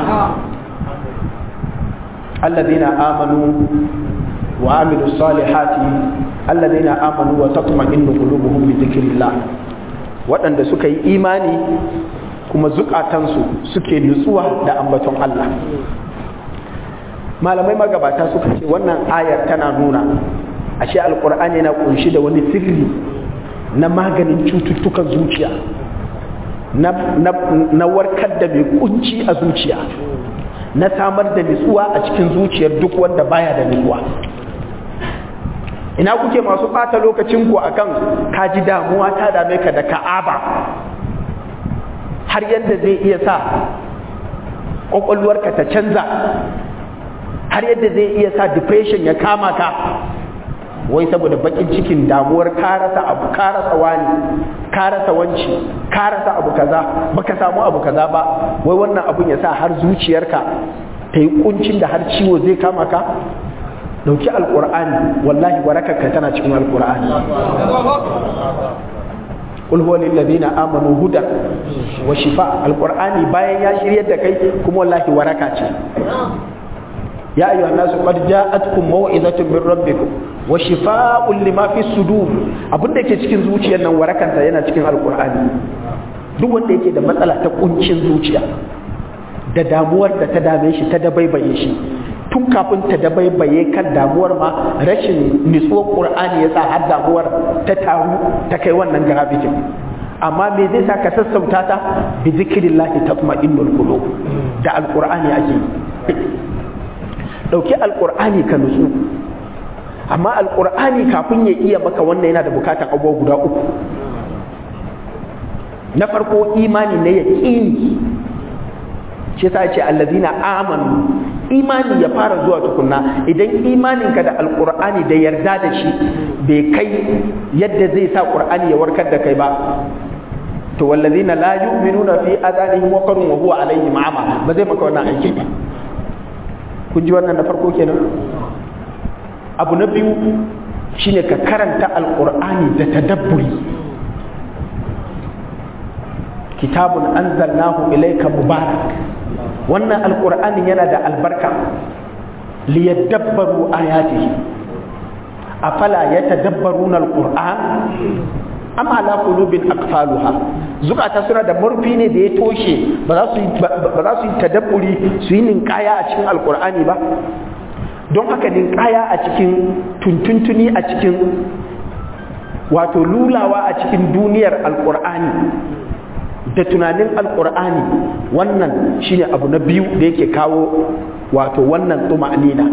alladhina amanu wa amilu salihati alladhina amanu wa tatma'innu qulubuhum bi dhikrillah waɗanda suka yi imani kuma zukatansu suke nutsuwa da ambaton Allah malamai magabata suka ce wannan ayar tana nuna ashe alkur'ani yana kunshi da wani sirri na maganin cututtukan zuciya na, na, na warkar da mai kunci a zuciya na samar da nutsuwa a cikin zuciyar duk wanda baya da nutsuwa ina kuke masu ɓata lokacinku akan kaji damuwa ta dame ka da ka'aba har yadda zai iya sa ƙwaƙwalwarka ta canza har yadda zai iya sa depression ya kama ka wai saboda bakin cikin damuwar karasa abu karasa wani karasa wanci karasa abu kaza baka samu abu kaza ba wai wannan abun ya sa har zuciyarka ta yi kuncin da har ciwo zai kama ka dauki alkur'ani wallahi warakarka tana cikin alkur'ani قل هو للذين امنوا هدى وشفاء القراني bayan ya shiryar da kai kuma wallahi waraka ce ya ayyuhan nasu qad ja'atkum maw'izatun min rabbikum wa shifaa'un lima fi sudur abinda yake cikin zuciyar nan warakansa yana cikin alqur'ani duk wanda yake da matsala ta kuncin zuciya da damuwar da ta dame shi ta dabaibaye shi tun kafin ta dabaibaye kan damuwar ma rashin nutsuwar qur'ani ya sa har damuwar ta taru ta kai wannan garabitin amma me zai sa ka sassauta ta bi zikrillahi tatma'innul qulub da alqur'ani ake dauki alqur'ani ka nutsu amma alqur'ani kafin ya iya maka wannan yana da bukatan abubuwa guda uku na farko imani na yaqini shi yasa ce allazina amanu imani ya fara zuwa tukunna idan imaninka da alqur'ani da yarda da shi bai kai yadda zai sa qur'ani ya warkar da kai ba to wallazina la yu'minuna fi adanihim waqrun wa huwa alaihim ama ba zai maka wannan aiki ba kun ji wannan na farko kenan abu na biyu shine ka karanta alqur'ani da tadabburi kitabun anzalnahu ilayka mubarak wannan alqur'ani yana da albarka liyadabbaru ayatihi afala yatadabbaruna alqur'an am ala qulubin aqfaluha zukata suna da murfi ne da ya toshe ba za su ba za su yi tadabburi su yi ninkaya a cikin alqur'ani ba don haka ninkaya a cikin tuntuntuni a cikin wato lulawa a cikin duniyar alqur'ani da tunanin alkur'ani wannan shine abu na biyu da yake kawo wato wannan tuma'nina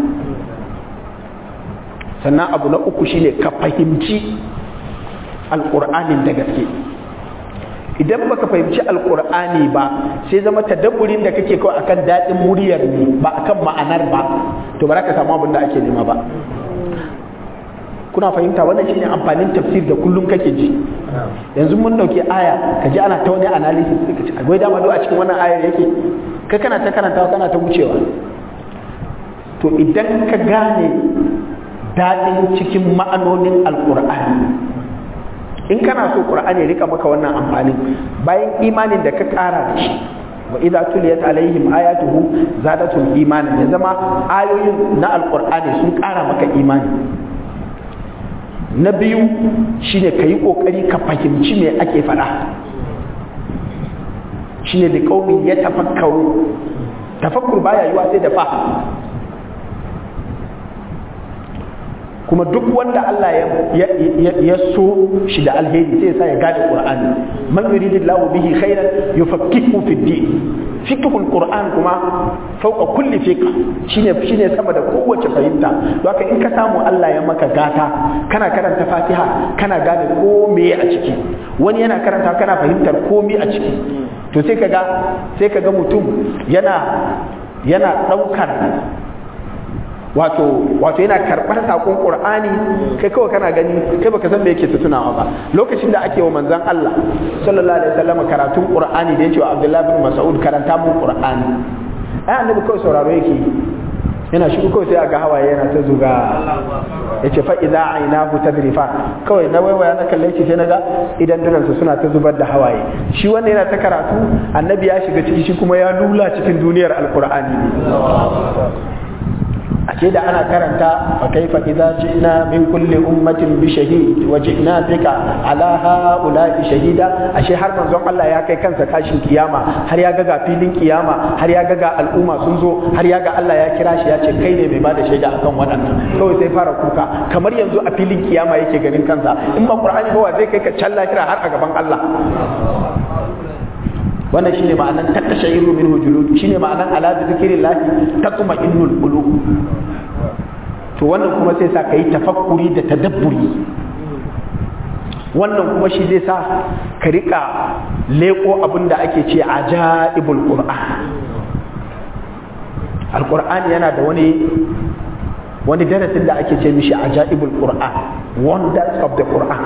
sannan abu na uku shine ka fahimci alkur'anin da gaske idan baka fahimci alkur'ani ba sai zama tadabburin da kake kawai akan daɗin muryar ne ba akan ma'anar ba to ba za ka samu abin da ake nema ba kuna fahimta wannan shine amfanin tafsir da kullum kake ji yanzu mun dauke aya ka ji ana ta wani analysis ka ce akwai dama a cikin wannan ayar yake kai kana ta karantawa kana ta wucewa to idan ka gane daɗin cikin ma'anonin alkur'ani in kana so qur'ani ya rika maka wannan amfanin bayan imanin da ka ƙara da shi wa idza tuliyat alaihim ayatuhu zadatum imanan ya zama ayoyin na alqur'ani sun ƙara maka imani na biyu shine ka yi ƙoƙari ka fahimci me ake faɗa shine da ƙaumin ya tafakkaru tafakkur baya yiwa sai da fahim kuma duk wanda Allah ya so shi da alheri sai ya sa ya gane Qur'ani man yuridillahu bihi khairan yufaqihu fi din fiqhul Qur'an kuma fauka kulli fiqh shine shine sama da kowace fahimta don haka in ka samu Allah ya maka gata kana karanta Fatiha kana gane komai a ciki wani yana karanta kana fahimtar komai a ciki to sai kaga sai kaga mutum yana yana daukar wato wato yana karɓar sakon qur'ani kai kawai kana gani kai baka san me yake tunawa ba lokacin da ake wa manzon Allah sallallahu alaihi wasallam karatun qur'ani da yake wa Abdullah bin Mas'ud karanta mun qur'ani ai annabi kawai sauraro yake yana shiru kawai sai aga hawaye yana ta zuga yace fa idza aynahu tadrifa kawai na waiwaya na kalle shi sai naga idan dunansa suna ta zubar da hawaye shi wannan yana ta karatu annabi ya shiga ciki shi kuma ya lula cikin duniyar alqur'ani ashe da ana karanta fa kaifa idza ji'na min kulli ummatin bi shahid wa ji'na bika ala haula'i shahida ashe har manzon Allah ya kai kansa tashin kiyama har ya ga ga filin kiyama har ya ga ga al'umma sun zo har ya ga Allah ya kira shi ya ce kai ne mai bada shaida akan waɗannan kawai sai fara kuka kamar yanzu a filin kiyama yake ganin kansa in ba qur'ani ba zai kai ka can lahira har a gaban Allah wannan shine ma'anan takashayru min hujulud shine ma'anan ala bi zikrillah tatma'innul qulub to wannan kuma sai sa kai tafakkuri da tadabburi wannan kuma shi zai sa ka rika leko abin da ake ce ajaibul qur'an alqur'ani yana da wani wani darasin da ake ce mishi ajaibul qur'an wonders of the qur'an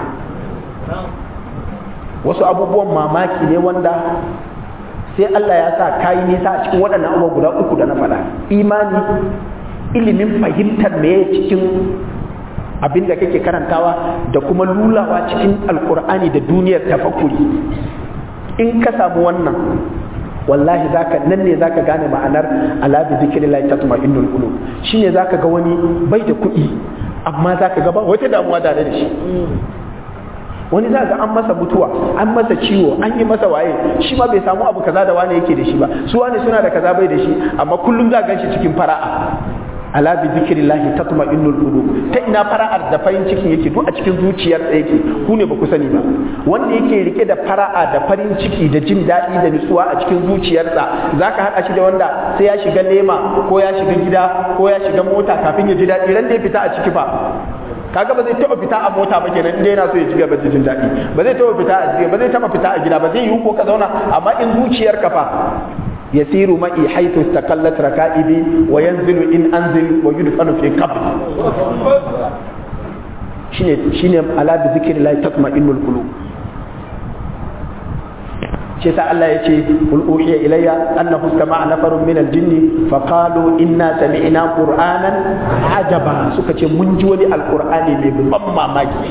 wasu abubuwan mamaki ne wanda sai Allah ya sa kayi nisa a cikin waɗannan abubuwa guda uku da na faɗa imani ilimin fahimtar me cikin abin da kake karantawa da kuma lulawa cikin alkur'ani da duniyar tafakkuri in ka samu wannan wallahi zaka nan ne zaka gane ma'anar ala bi zikrillah tatma'innul qulub shine zaka ga wani bai da kuɗi amma zaka ga ba wata damuwa tare da shi wani za ga an masa mutuwa an masa ciwo an yi masa waye shi ma bai samu abu kaza da wane yake da shi ba su wane suna da kaza bai da shi amma kullum za gan shi cikin fara'a ala bi zikrillahi tatma'innul qulub ta ina fara'ar da farin cikin yake duk a cikin zuciyar da yake ku ne ba ku sani ba wanda yake rike da fara'a da farin ciki da jin daɗi da nutsuwa a cikin zuciyarsa zaka haɗa shi da wanda sai ya shiga lema ko ya shiga gida ko ya shiga mota kafin ya ji daɗi ran da ya fita a ciki fa kaga ba zai taɓa fita a mota ba kenan inda yana so ya ci gaba da jin daɗi ba zai taɓa fita a gida ba zai taɓa fita a gida ba zai yi ko ka zauna amma in zuciyar ka fa yasiru ma'i haythu istaqallat raka'ibi wa yanzilu in anzil wa yudfanu fi qabr shine shine ala bi zikrillah tatma'innul qulub shi sa Allah ya ce qul uhiya ilayya annahu istama'a nafarun min al-jinn fa qalu inna sami'na qur'anan ajaba suka ce mun ji wani alqur'ani mai ban mamaki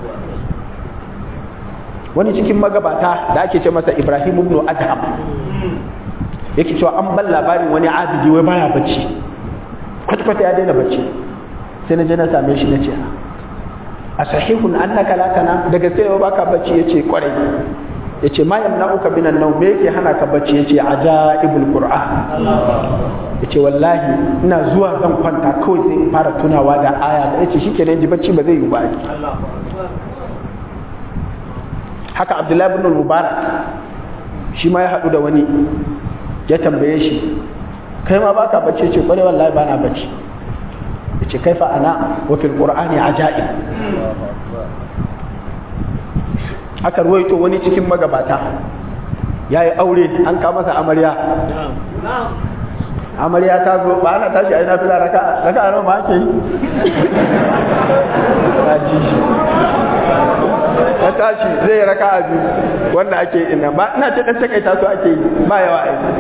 wani cikin magabata da ake ce masa Ibrahim ibn Adham yake cewa an ban labarin wani abidi wai baya bacci kwata-kwata ya daina bacci sai na je na same shi na ce a sahihun annaka la kana daga sai baka bacci yace kwarai ya ce ma yamna'uka minan nau me yake hana ka bacci ya ce ajaibul qur'an ya ce wallahi ina zuwa zan kwanta kawai sai in fara tunawa da aya da ya ce shi kenan ji bacci ba zai yi ba haka abdullahi ibn mubarak shi ma ya haɗu da wani ya tambaye shi kai ma baka bacci ce kwarai wallahi bana bacci ya ce kaifa ana wa fil qur'ani ajaib aka ruwaito wani cikin magabata ya yi aure an ka masa amarya amarya ta zo ba ana tashi a yi nafila raka raka a ma ake yi ya tashi zai raka a biyu wanda ake yi ina ba ina ce ɗan takaita su ake yi ba yawa aiki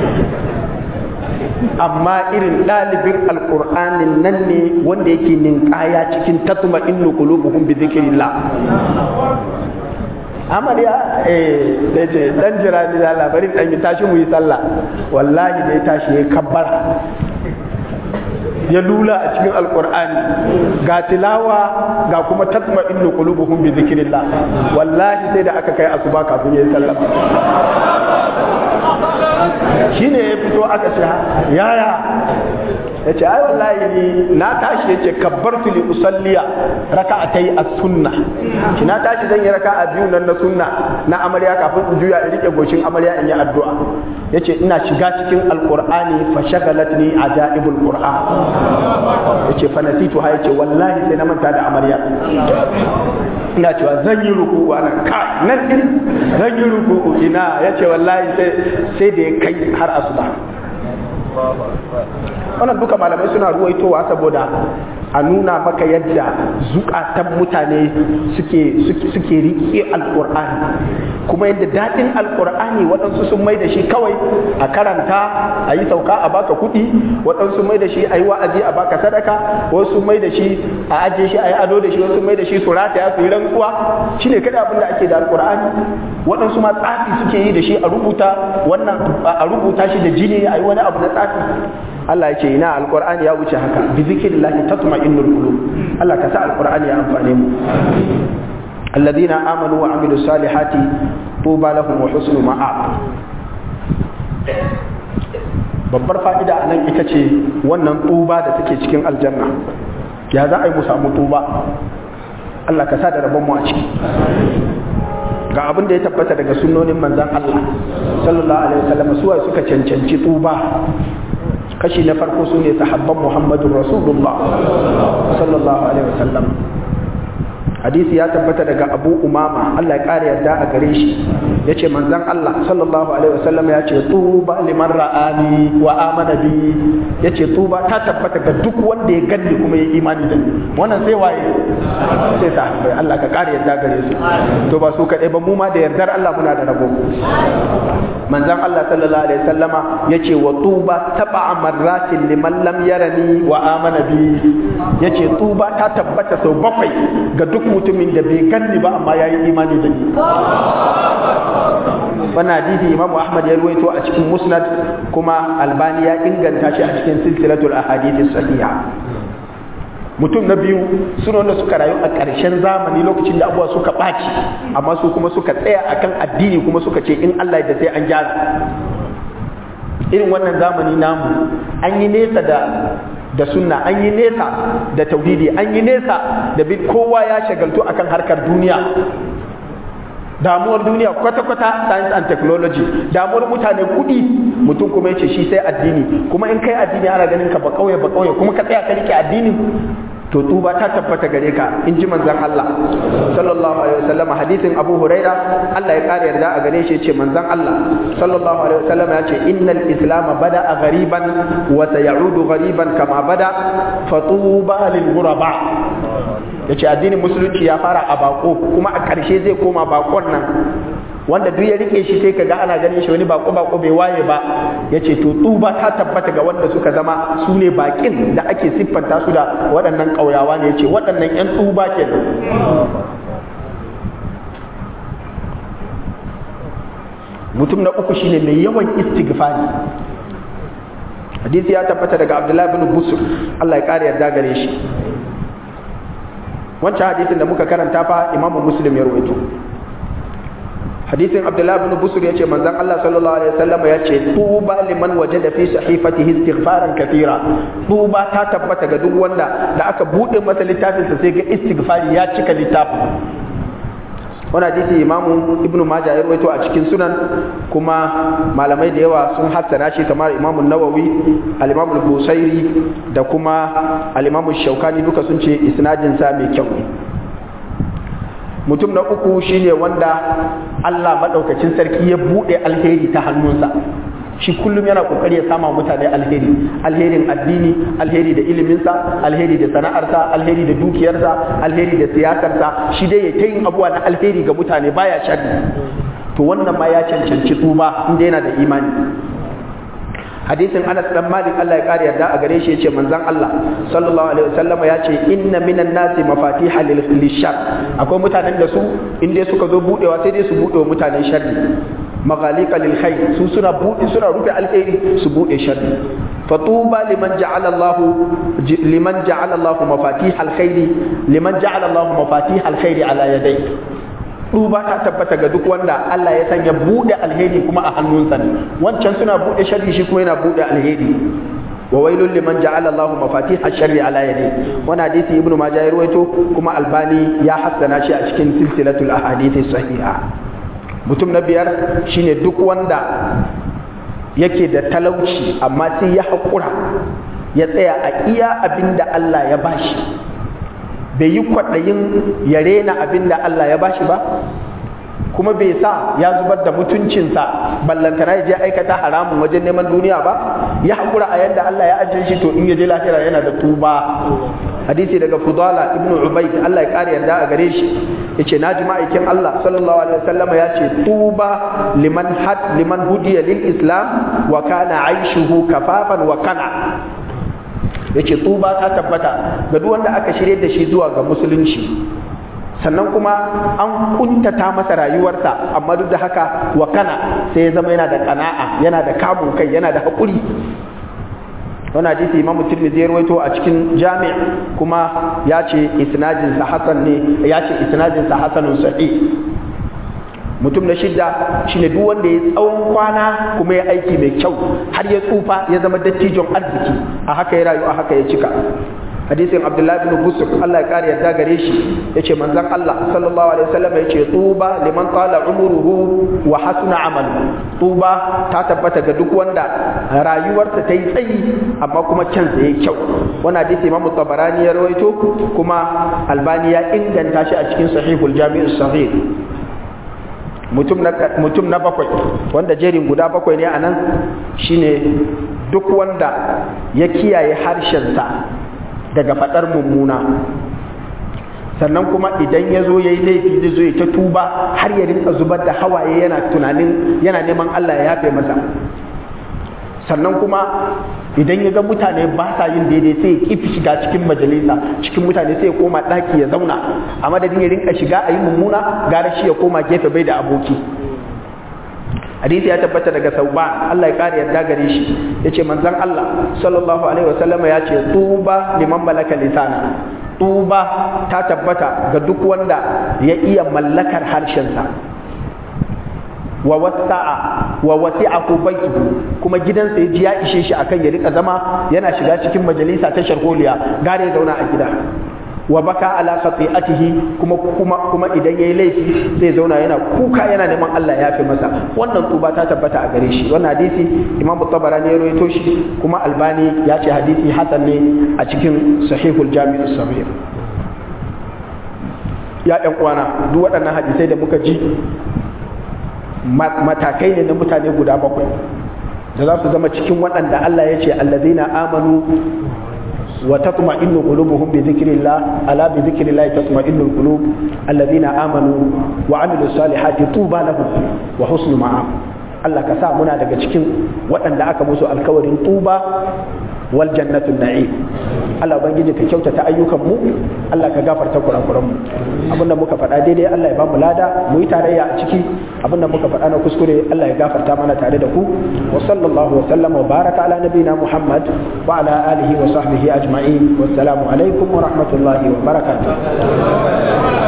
amma irin ɗalibin alƙur'anin nan ne wanda yake ninkaya cikin tatuma innu qulubuhum bi dhikrillah amarya eh da ce dan jira ni da labarin dan yi tashi mu yi sallah wallahi da ya tashi ya kabbara ya lula a cikin alkur'ani ga tilawa ga kuma tatma innu qulubuhum bi zikrillah wallahi sai da aka kai asuba kafin ya yi sallah shine ya fito aka ce yaya ya ce ai wallahi ni na tashi ya ce kabbartu li usalliya raka'atai as-sunna ki na tashi zan yi raka'a biyu nan na sunna na amarya kafin in juya in rike goshin amarya in yi addu'a yace ina shiga cikin alqur'ani fa shagalatni ajaibul qur'an yace fa nasitu ha yace wallahi sai na manta da amarya ina cewa zan yi ruku'u ana ka nan din zan yi ruku'u ina yace wallahi sai sai da ya kai har asuba wannan duka malamai suna ruwaitowa saboda a nuna maka yadda zukatan mutane suke suke riƙe alƙur'ani kuma yadda daɗin alƙur'ani waɗansu sun mai da shi kawai a karanta a yi sauka a baka kuɗi waɗansu mai da shi a yi wa'azi a baka sadaka wasu mai da shi a ajiye shi a yi ado da shi wasu mai da shi su rataya su yi rantsuwa shi ne kada abin da ake da alƙur'ani waɗansu ma tsafi suke yi da shi a rubuta wannan a rubuta shi da jini a yi wani abu na tsafi Allah ya ce ina alqur'ani ya wuce haka bi zikrillahi tatma'innul qulub Allah ka sa alqur'ani ya amfane mu alladhina amanu wa amilus salihati tuba lahum wa husnu ma'ab babbar fa'ida anan ita ce wannan tuba da take cikin aljanna ya za a yi mu samu tuba Allah ka sa da rabon mu a ciki ga abin da ya tabbata daga sunnonin manzan Allah sallallahu alaihi wasallam suwa suka cancanci tuba kashi na farko su ne sahabban Muhammadun Rasulullah sallallahu alaihi wasallam hadisi ya tabbata daga Abu Umama Allah ya kare yarda a gare shi yace manzon Allah sallallahu alaihi wasallam ya ce tuba liman ra'ani wa amana bi yace tuba ta tabbata ga duk wanda ya ganni kuma ya imani da ni wannan sai waye sai sahabbai Allah ka kare yarda gare su to ba su kadai ba mu ma da yardar Allah muna da rabo manzon Allah sallallahu alaihi wasallama yace wa tuba taba marratin liman lam yarani wa amana bi yace tuba ta tabbata sau bakwai ga duk mutumin da bai ganni ba amma yayi imani da ni wannan hadisi Imam Ahmad ya ruwaito a cikin Musnad kuma Albani ya inganta shi a cikin silsilatul ahadith sahiha mutum na biyu suna wanda suka rayu a ƙarshen zamani lokacin da abubuwa suka ɓaci amma su kuma suka tsaya akan addini kuma suka ce in Allah da sai an gyara irin wannan zamani namu an yi nesa da da sunna an yi nesa da tauhidi an yi nesa da bin kowa ya shagaltu akan harkar duniya damuwar duniya kwata-kwata science and technology damuwar mutane kudi mutum kuma ya ce shi sai addini kuma in kai addini ana ganin ka ba kauye ba kauye kuma ka tsaya ka rike addini to tuba ta tabbata gare ka in ji manzon Allah sallallahu alaihi wasallam hadisin Abu Huraira Allah ya kare yarda a gare shi ce manzon Allah sallallahu alaihi wasallam ya ce innal islam bada ghariban wa sayaudu ghariban kama bada fatuba lil ghuraba yace addinin musulunci ya fara a bako kuma a ƙarshe zai koma bakon nan wanda duk ya rike shi sai kaga ana ganin shi wani bako bako bai waye ba yace to tuba ta tabbata ga wanda suka zama su ne bakin da ake siffanta su da waɗannan ƙauyawa ne yace waɗannan ƴan tuba kenan mutum na uku shine mai yawan istighfari hadisi ya tabbata daga Abdullahi bin Busur Allah ya kare yarda gare shi wancan hadisin da muka karanta fa Imam Muslim ya rawaito hadisin abdullahi bin busur yace manzon Allah sallallahu alaihi wasallam yace tuba liman wajada fi sahifatihi istighfaran kathira tuba ta tabbata ga duk wanda da aka bude masa littafin sa sai ga istighfari ya cika littafin wani hadisi imamu ibn majah ya rawaito a cikin sunan kuma malamai da yawa sun hassana shi kamar imamu nawawi al-imamu busairi da kuma al-imamu shaukani duka sun ce isnadin sa mai kyau ne mutum na uku shine wanda Allah maɗaukacin sarki ya buɗe alheri ta hannunsa shi kullum yana kokari ya sama mutane alheri alherin addini alheri da iliminsa alheri da sana'arsa alheri da dukiyarsa alheri da siyasarsa shi dai ya ta yin abubuwa na alheri ga mutane baya sharri to wannan ma ya cancanci tuba inda yana da imani hadisin Anas dan Malik Allah ya kare yarda a gare shi yace manzon Allah sallallahu alaihi wasallam ya ce inna minan nasi mafatiha lil lishar akwai mutanen da su in dai suka zo budewa sai dai su bude wa mutanen sharri maghaliqa lil khair su suna bude suna rufe alheri su bude sharri fatuba liman ja'ala Allah liman ja'ala Allah mafatih alkhair liman ja'ala Allah mafatih alkhair ala yadayhi duba ta tabbata ga duk wanda Allah ya sanya bude alheri kuma a hannunsa ne wancan suna bude sharri shi kuma yana bude alheri wa wailul liman ja'ala Allah mafatih ash-sharri ala yadi wannan hadisi ibnu majah ya ruwaito kuma albani ya hassana shi a cikin silsilatul ahadith sahiha mutum na biyar shine duk wanda yake da talauci amma sai ya haƙura ya tsaya a iya abinda Allah ya bashi bai yi kwaɗayin ya rena abin da Allah ya bashi ba kuma bai sa ya zubar da mutuncinsa ballantana ya je aikata haramun wajen neman duniya ba ya haƙura a yadda Allah ya ajiye shi to in ya je lahira yana da tuba hadisi daga fudala ibn ubayd Allah ya ƙara yarda a gare shi yace na ji ma'aikin Allah sallallahu alaihi wasallam ya ce tuba liman had liman hudiya lil islam wa kana aishuhu kafafan wa kana yace tuba ta tabbata ga duk wanda aka shirye da shi zuwa ga musulunci sannan kuma an kuntata masa rayuwarsa amma duk da haka wa kana sai ya zama yana da kana'a yana da kamun kai yana da haƙuri wani hadisi imam tirmidhi ya rawaito a cikin jami' kuma ya ce isnadin sa hasan ne ya ce isnadin sa hasanun sahih mutum na shidda shine duk wanda ya tsawon kwana kuma ya aiki mai kyau har ya tsufa ya zama dattijon arziki a haka ya rayu a haka ya cika hadisin abdullahi bin busur Allah ya kare yadda gare shi yace manzon Allah sallallahu alaihi wasallam yace tuba liman qala umruhu wa hasuna amalu tuba ta tabbata ga duk wanda rayuwarsa ta yi tsayi amma kuma cansa yayi kyau wannan hadisi Imam Tabarani ya rawaito kuma Albani ya inganta shi a cikin sahihul jami'us sahih mutum na mutum na bakwai wanda jerin guda bakwai ne anan shine duk wanda ya kiyaye harshensa daga faɗar mummuna sannan kuma idan ya zo ya yi laifi zai zo ya ta tuba har ya rinka zubar da hawaye yana tunanin yana neman Allah ya yafe masa sannan kuma idan ya ga mutane ba sa yin daidai sai ya kifi shiga cikin majalisa cikin mutane sai ya koma ɗaki ya zauna a madadin ya rinka shiga a yi mummuna gara shi ya koma gefe bai da aboki hadisi ya tabbata daga sauban Allah ya kare yarda gare shi yace manzon Allah sallallahu alaihi wasallama ya ce tuba liman malaka lisana tuba ta tabbata ga duk wanda ya iya mallakar harshensa wa wasa'a wa wasi'ahu baituhu kuma gidansa ya ji ya ishe shi akan ya rika zama yana shiga cikin majalisa ta sharholiya gare ya zauna a gida wa baka ala khati'atihi kuma kuma kuma idan yayi laifi zai zauna yana kuka yana neman Allah ya fi masa wannan tuba ta tabbata a gare shi wannan hadisi Imam Tabarani ya rawaito shi kuma Albani ya ce hadisi hasan ne a cikin Sahihul Jami'us Sahih ya ɗan uwana duk waɗannan hadisai da muka ji matakai ne na mutane guda bakwai da za su zama cikin waɗanda Allah ya ce allazina amanu wa tatma'innu qulubuhum bi dhikrillah ala bi dhikrillah tatma'innu qulub allazina amanu wa amilus salihati tuba lahum wa husnu ma'ab Allah ka sa muna daga cikin waɗanda aka musu alkawarin tuba wal jannatun na'im Allah ubangiji ka kyautata ayyukan mu Allah ka gafarta kurakuran mu abinda muka faɗa daidai Allah ya ba mu lada mu yi tarayya a ciki abinda muka faɗa na kuskure Allah ya gafarta mana tare da ku wa sallallahu wa sallama wa baraka ala nabiyina Muhammad wa ala alihi wa sahbihi ajma'in wassalamu alaikum wa rahmatullahi wa barakatuh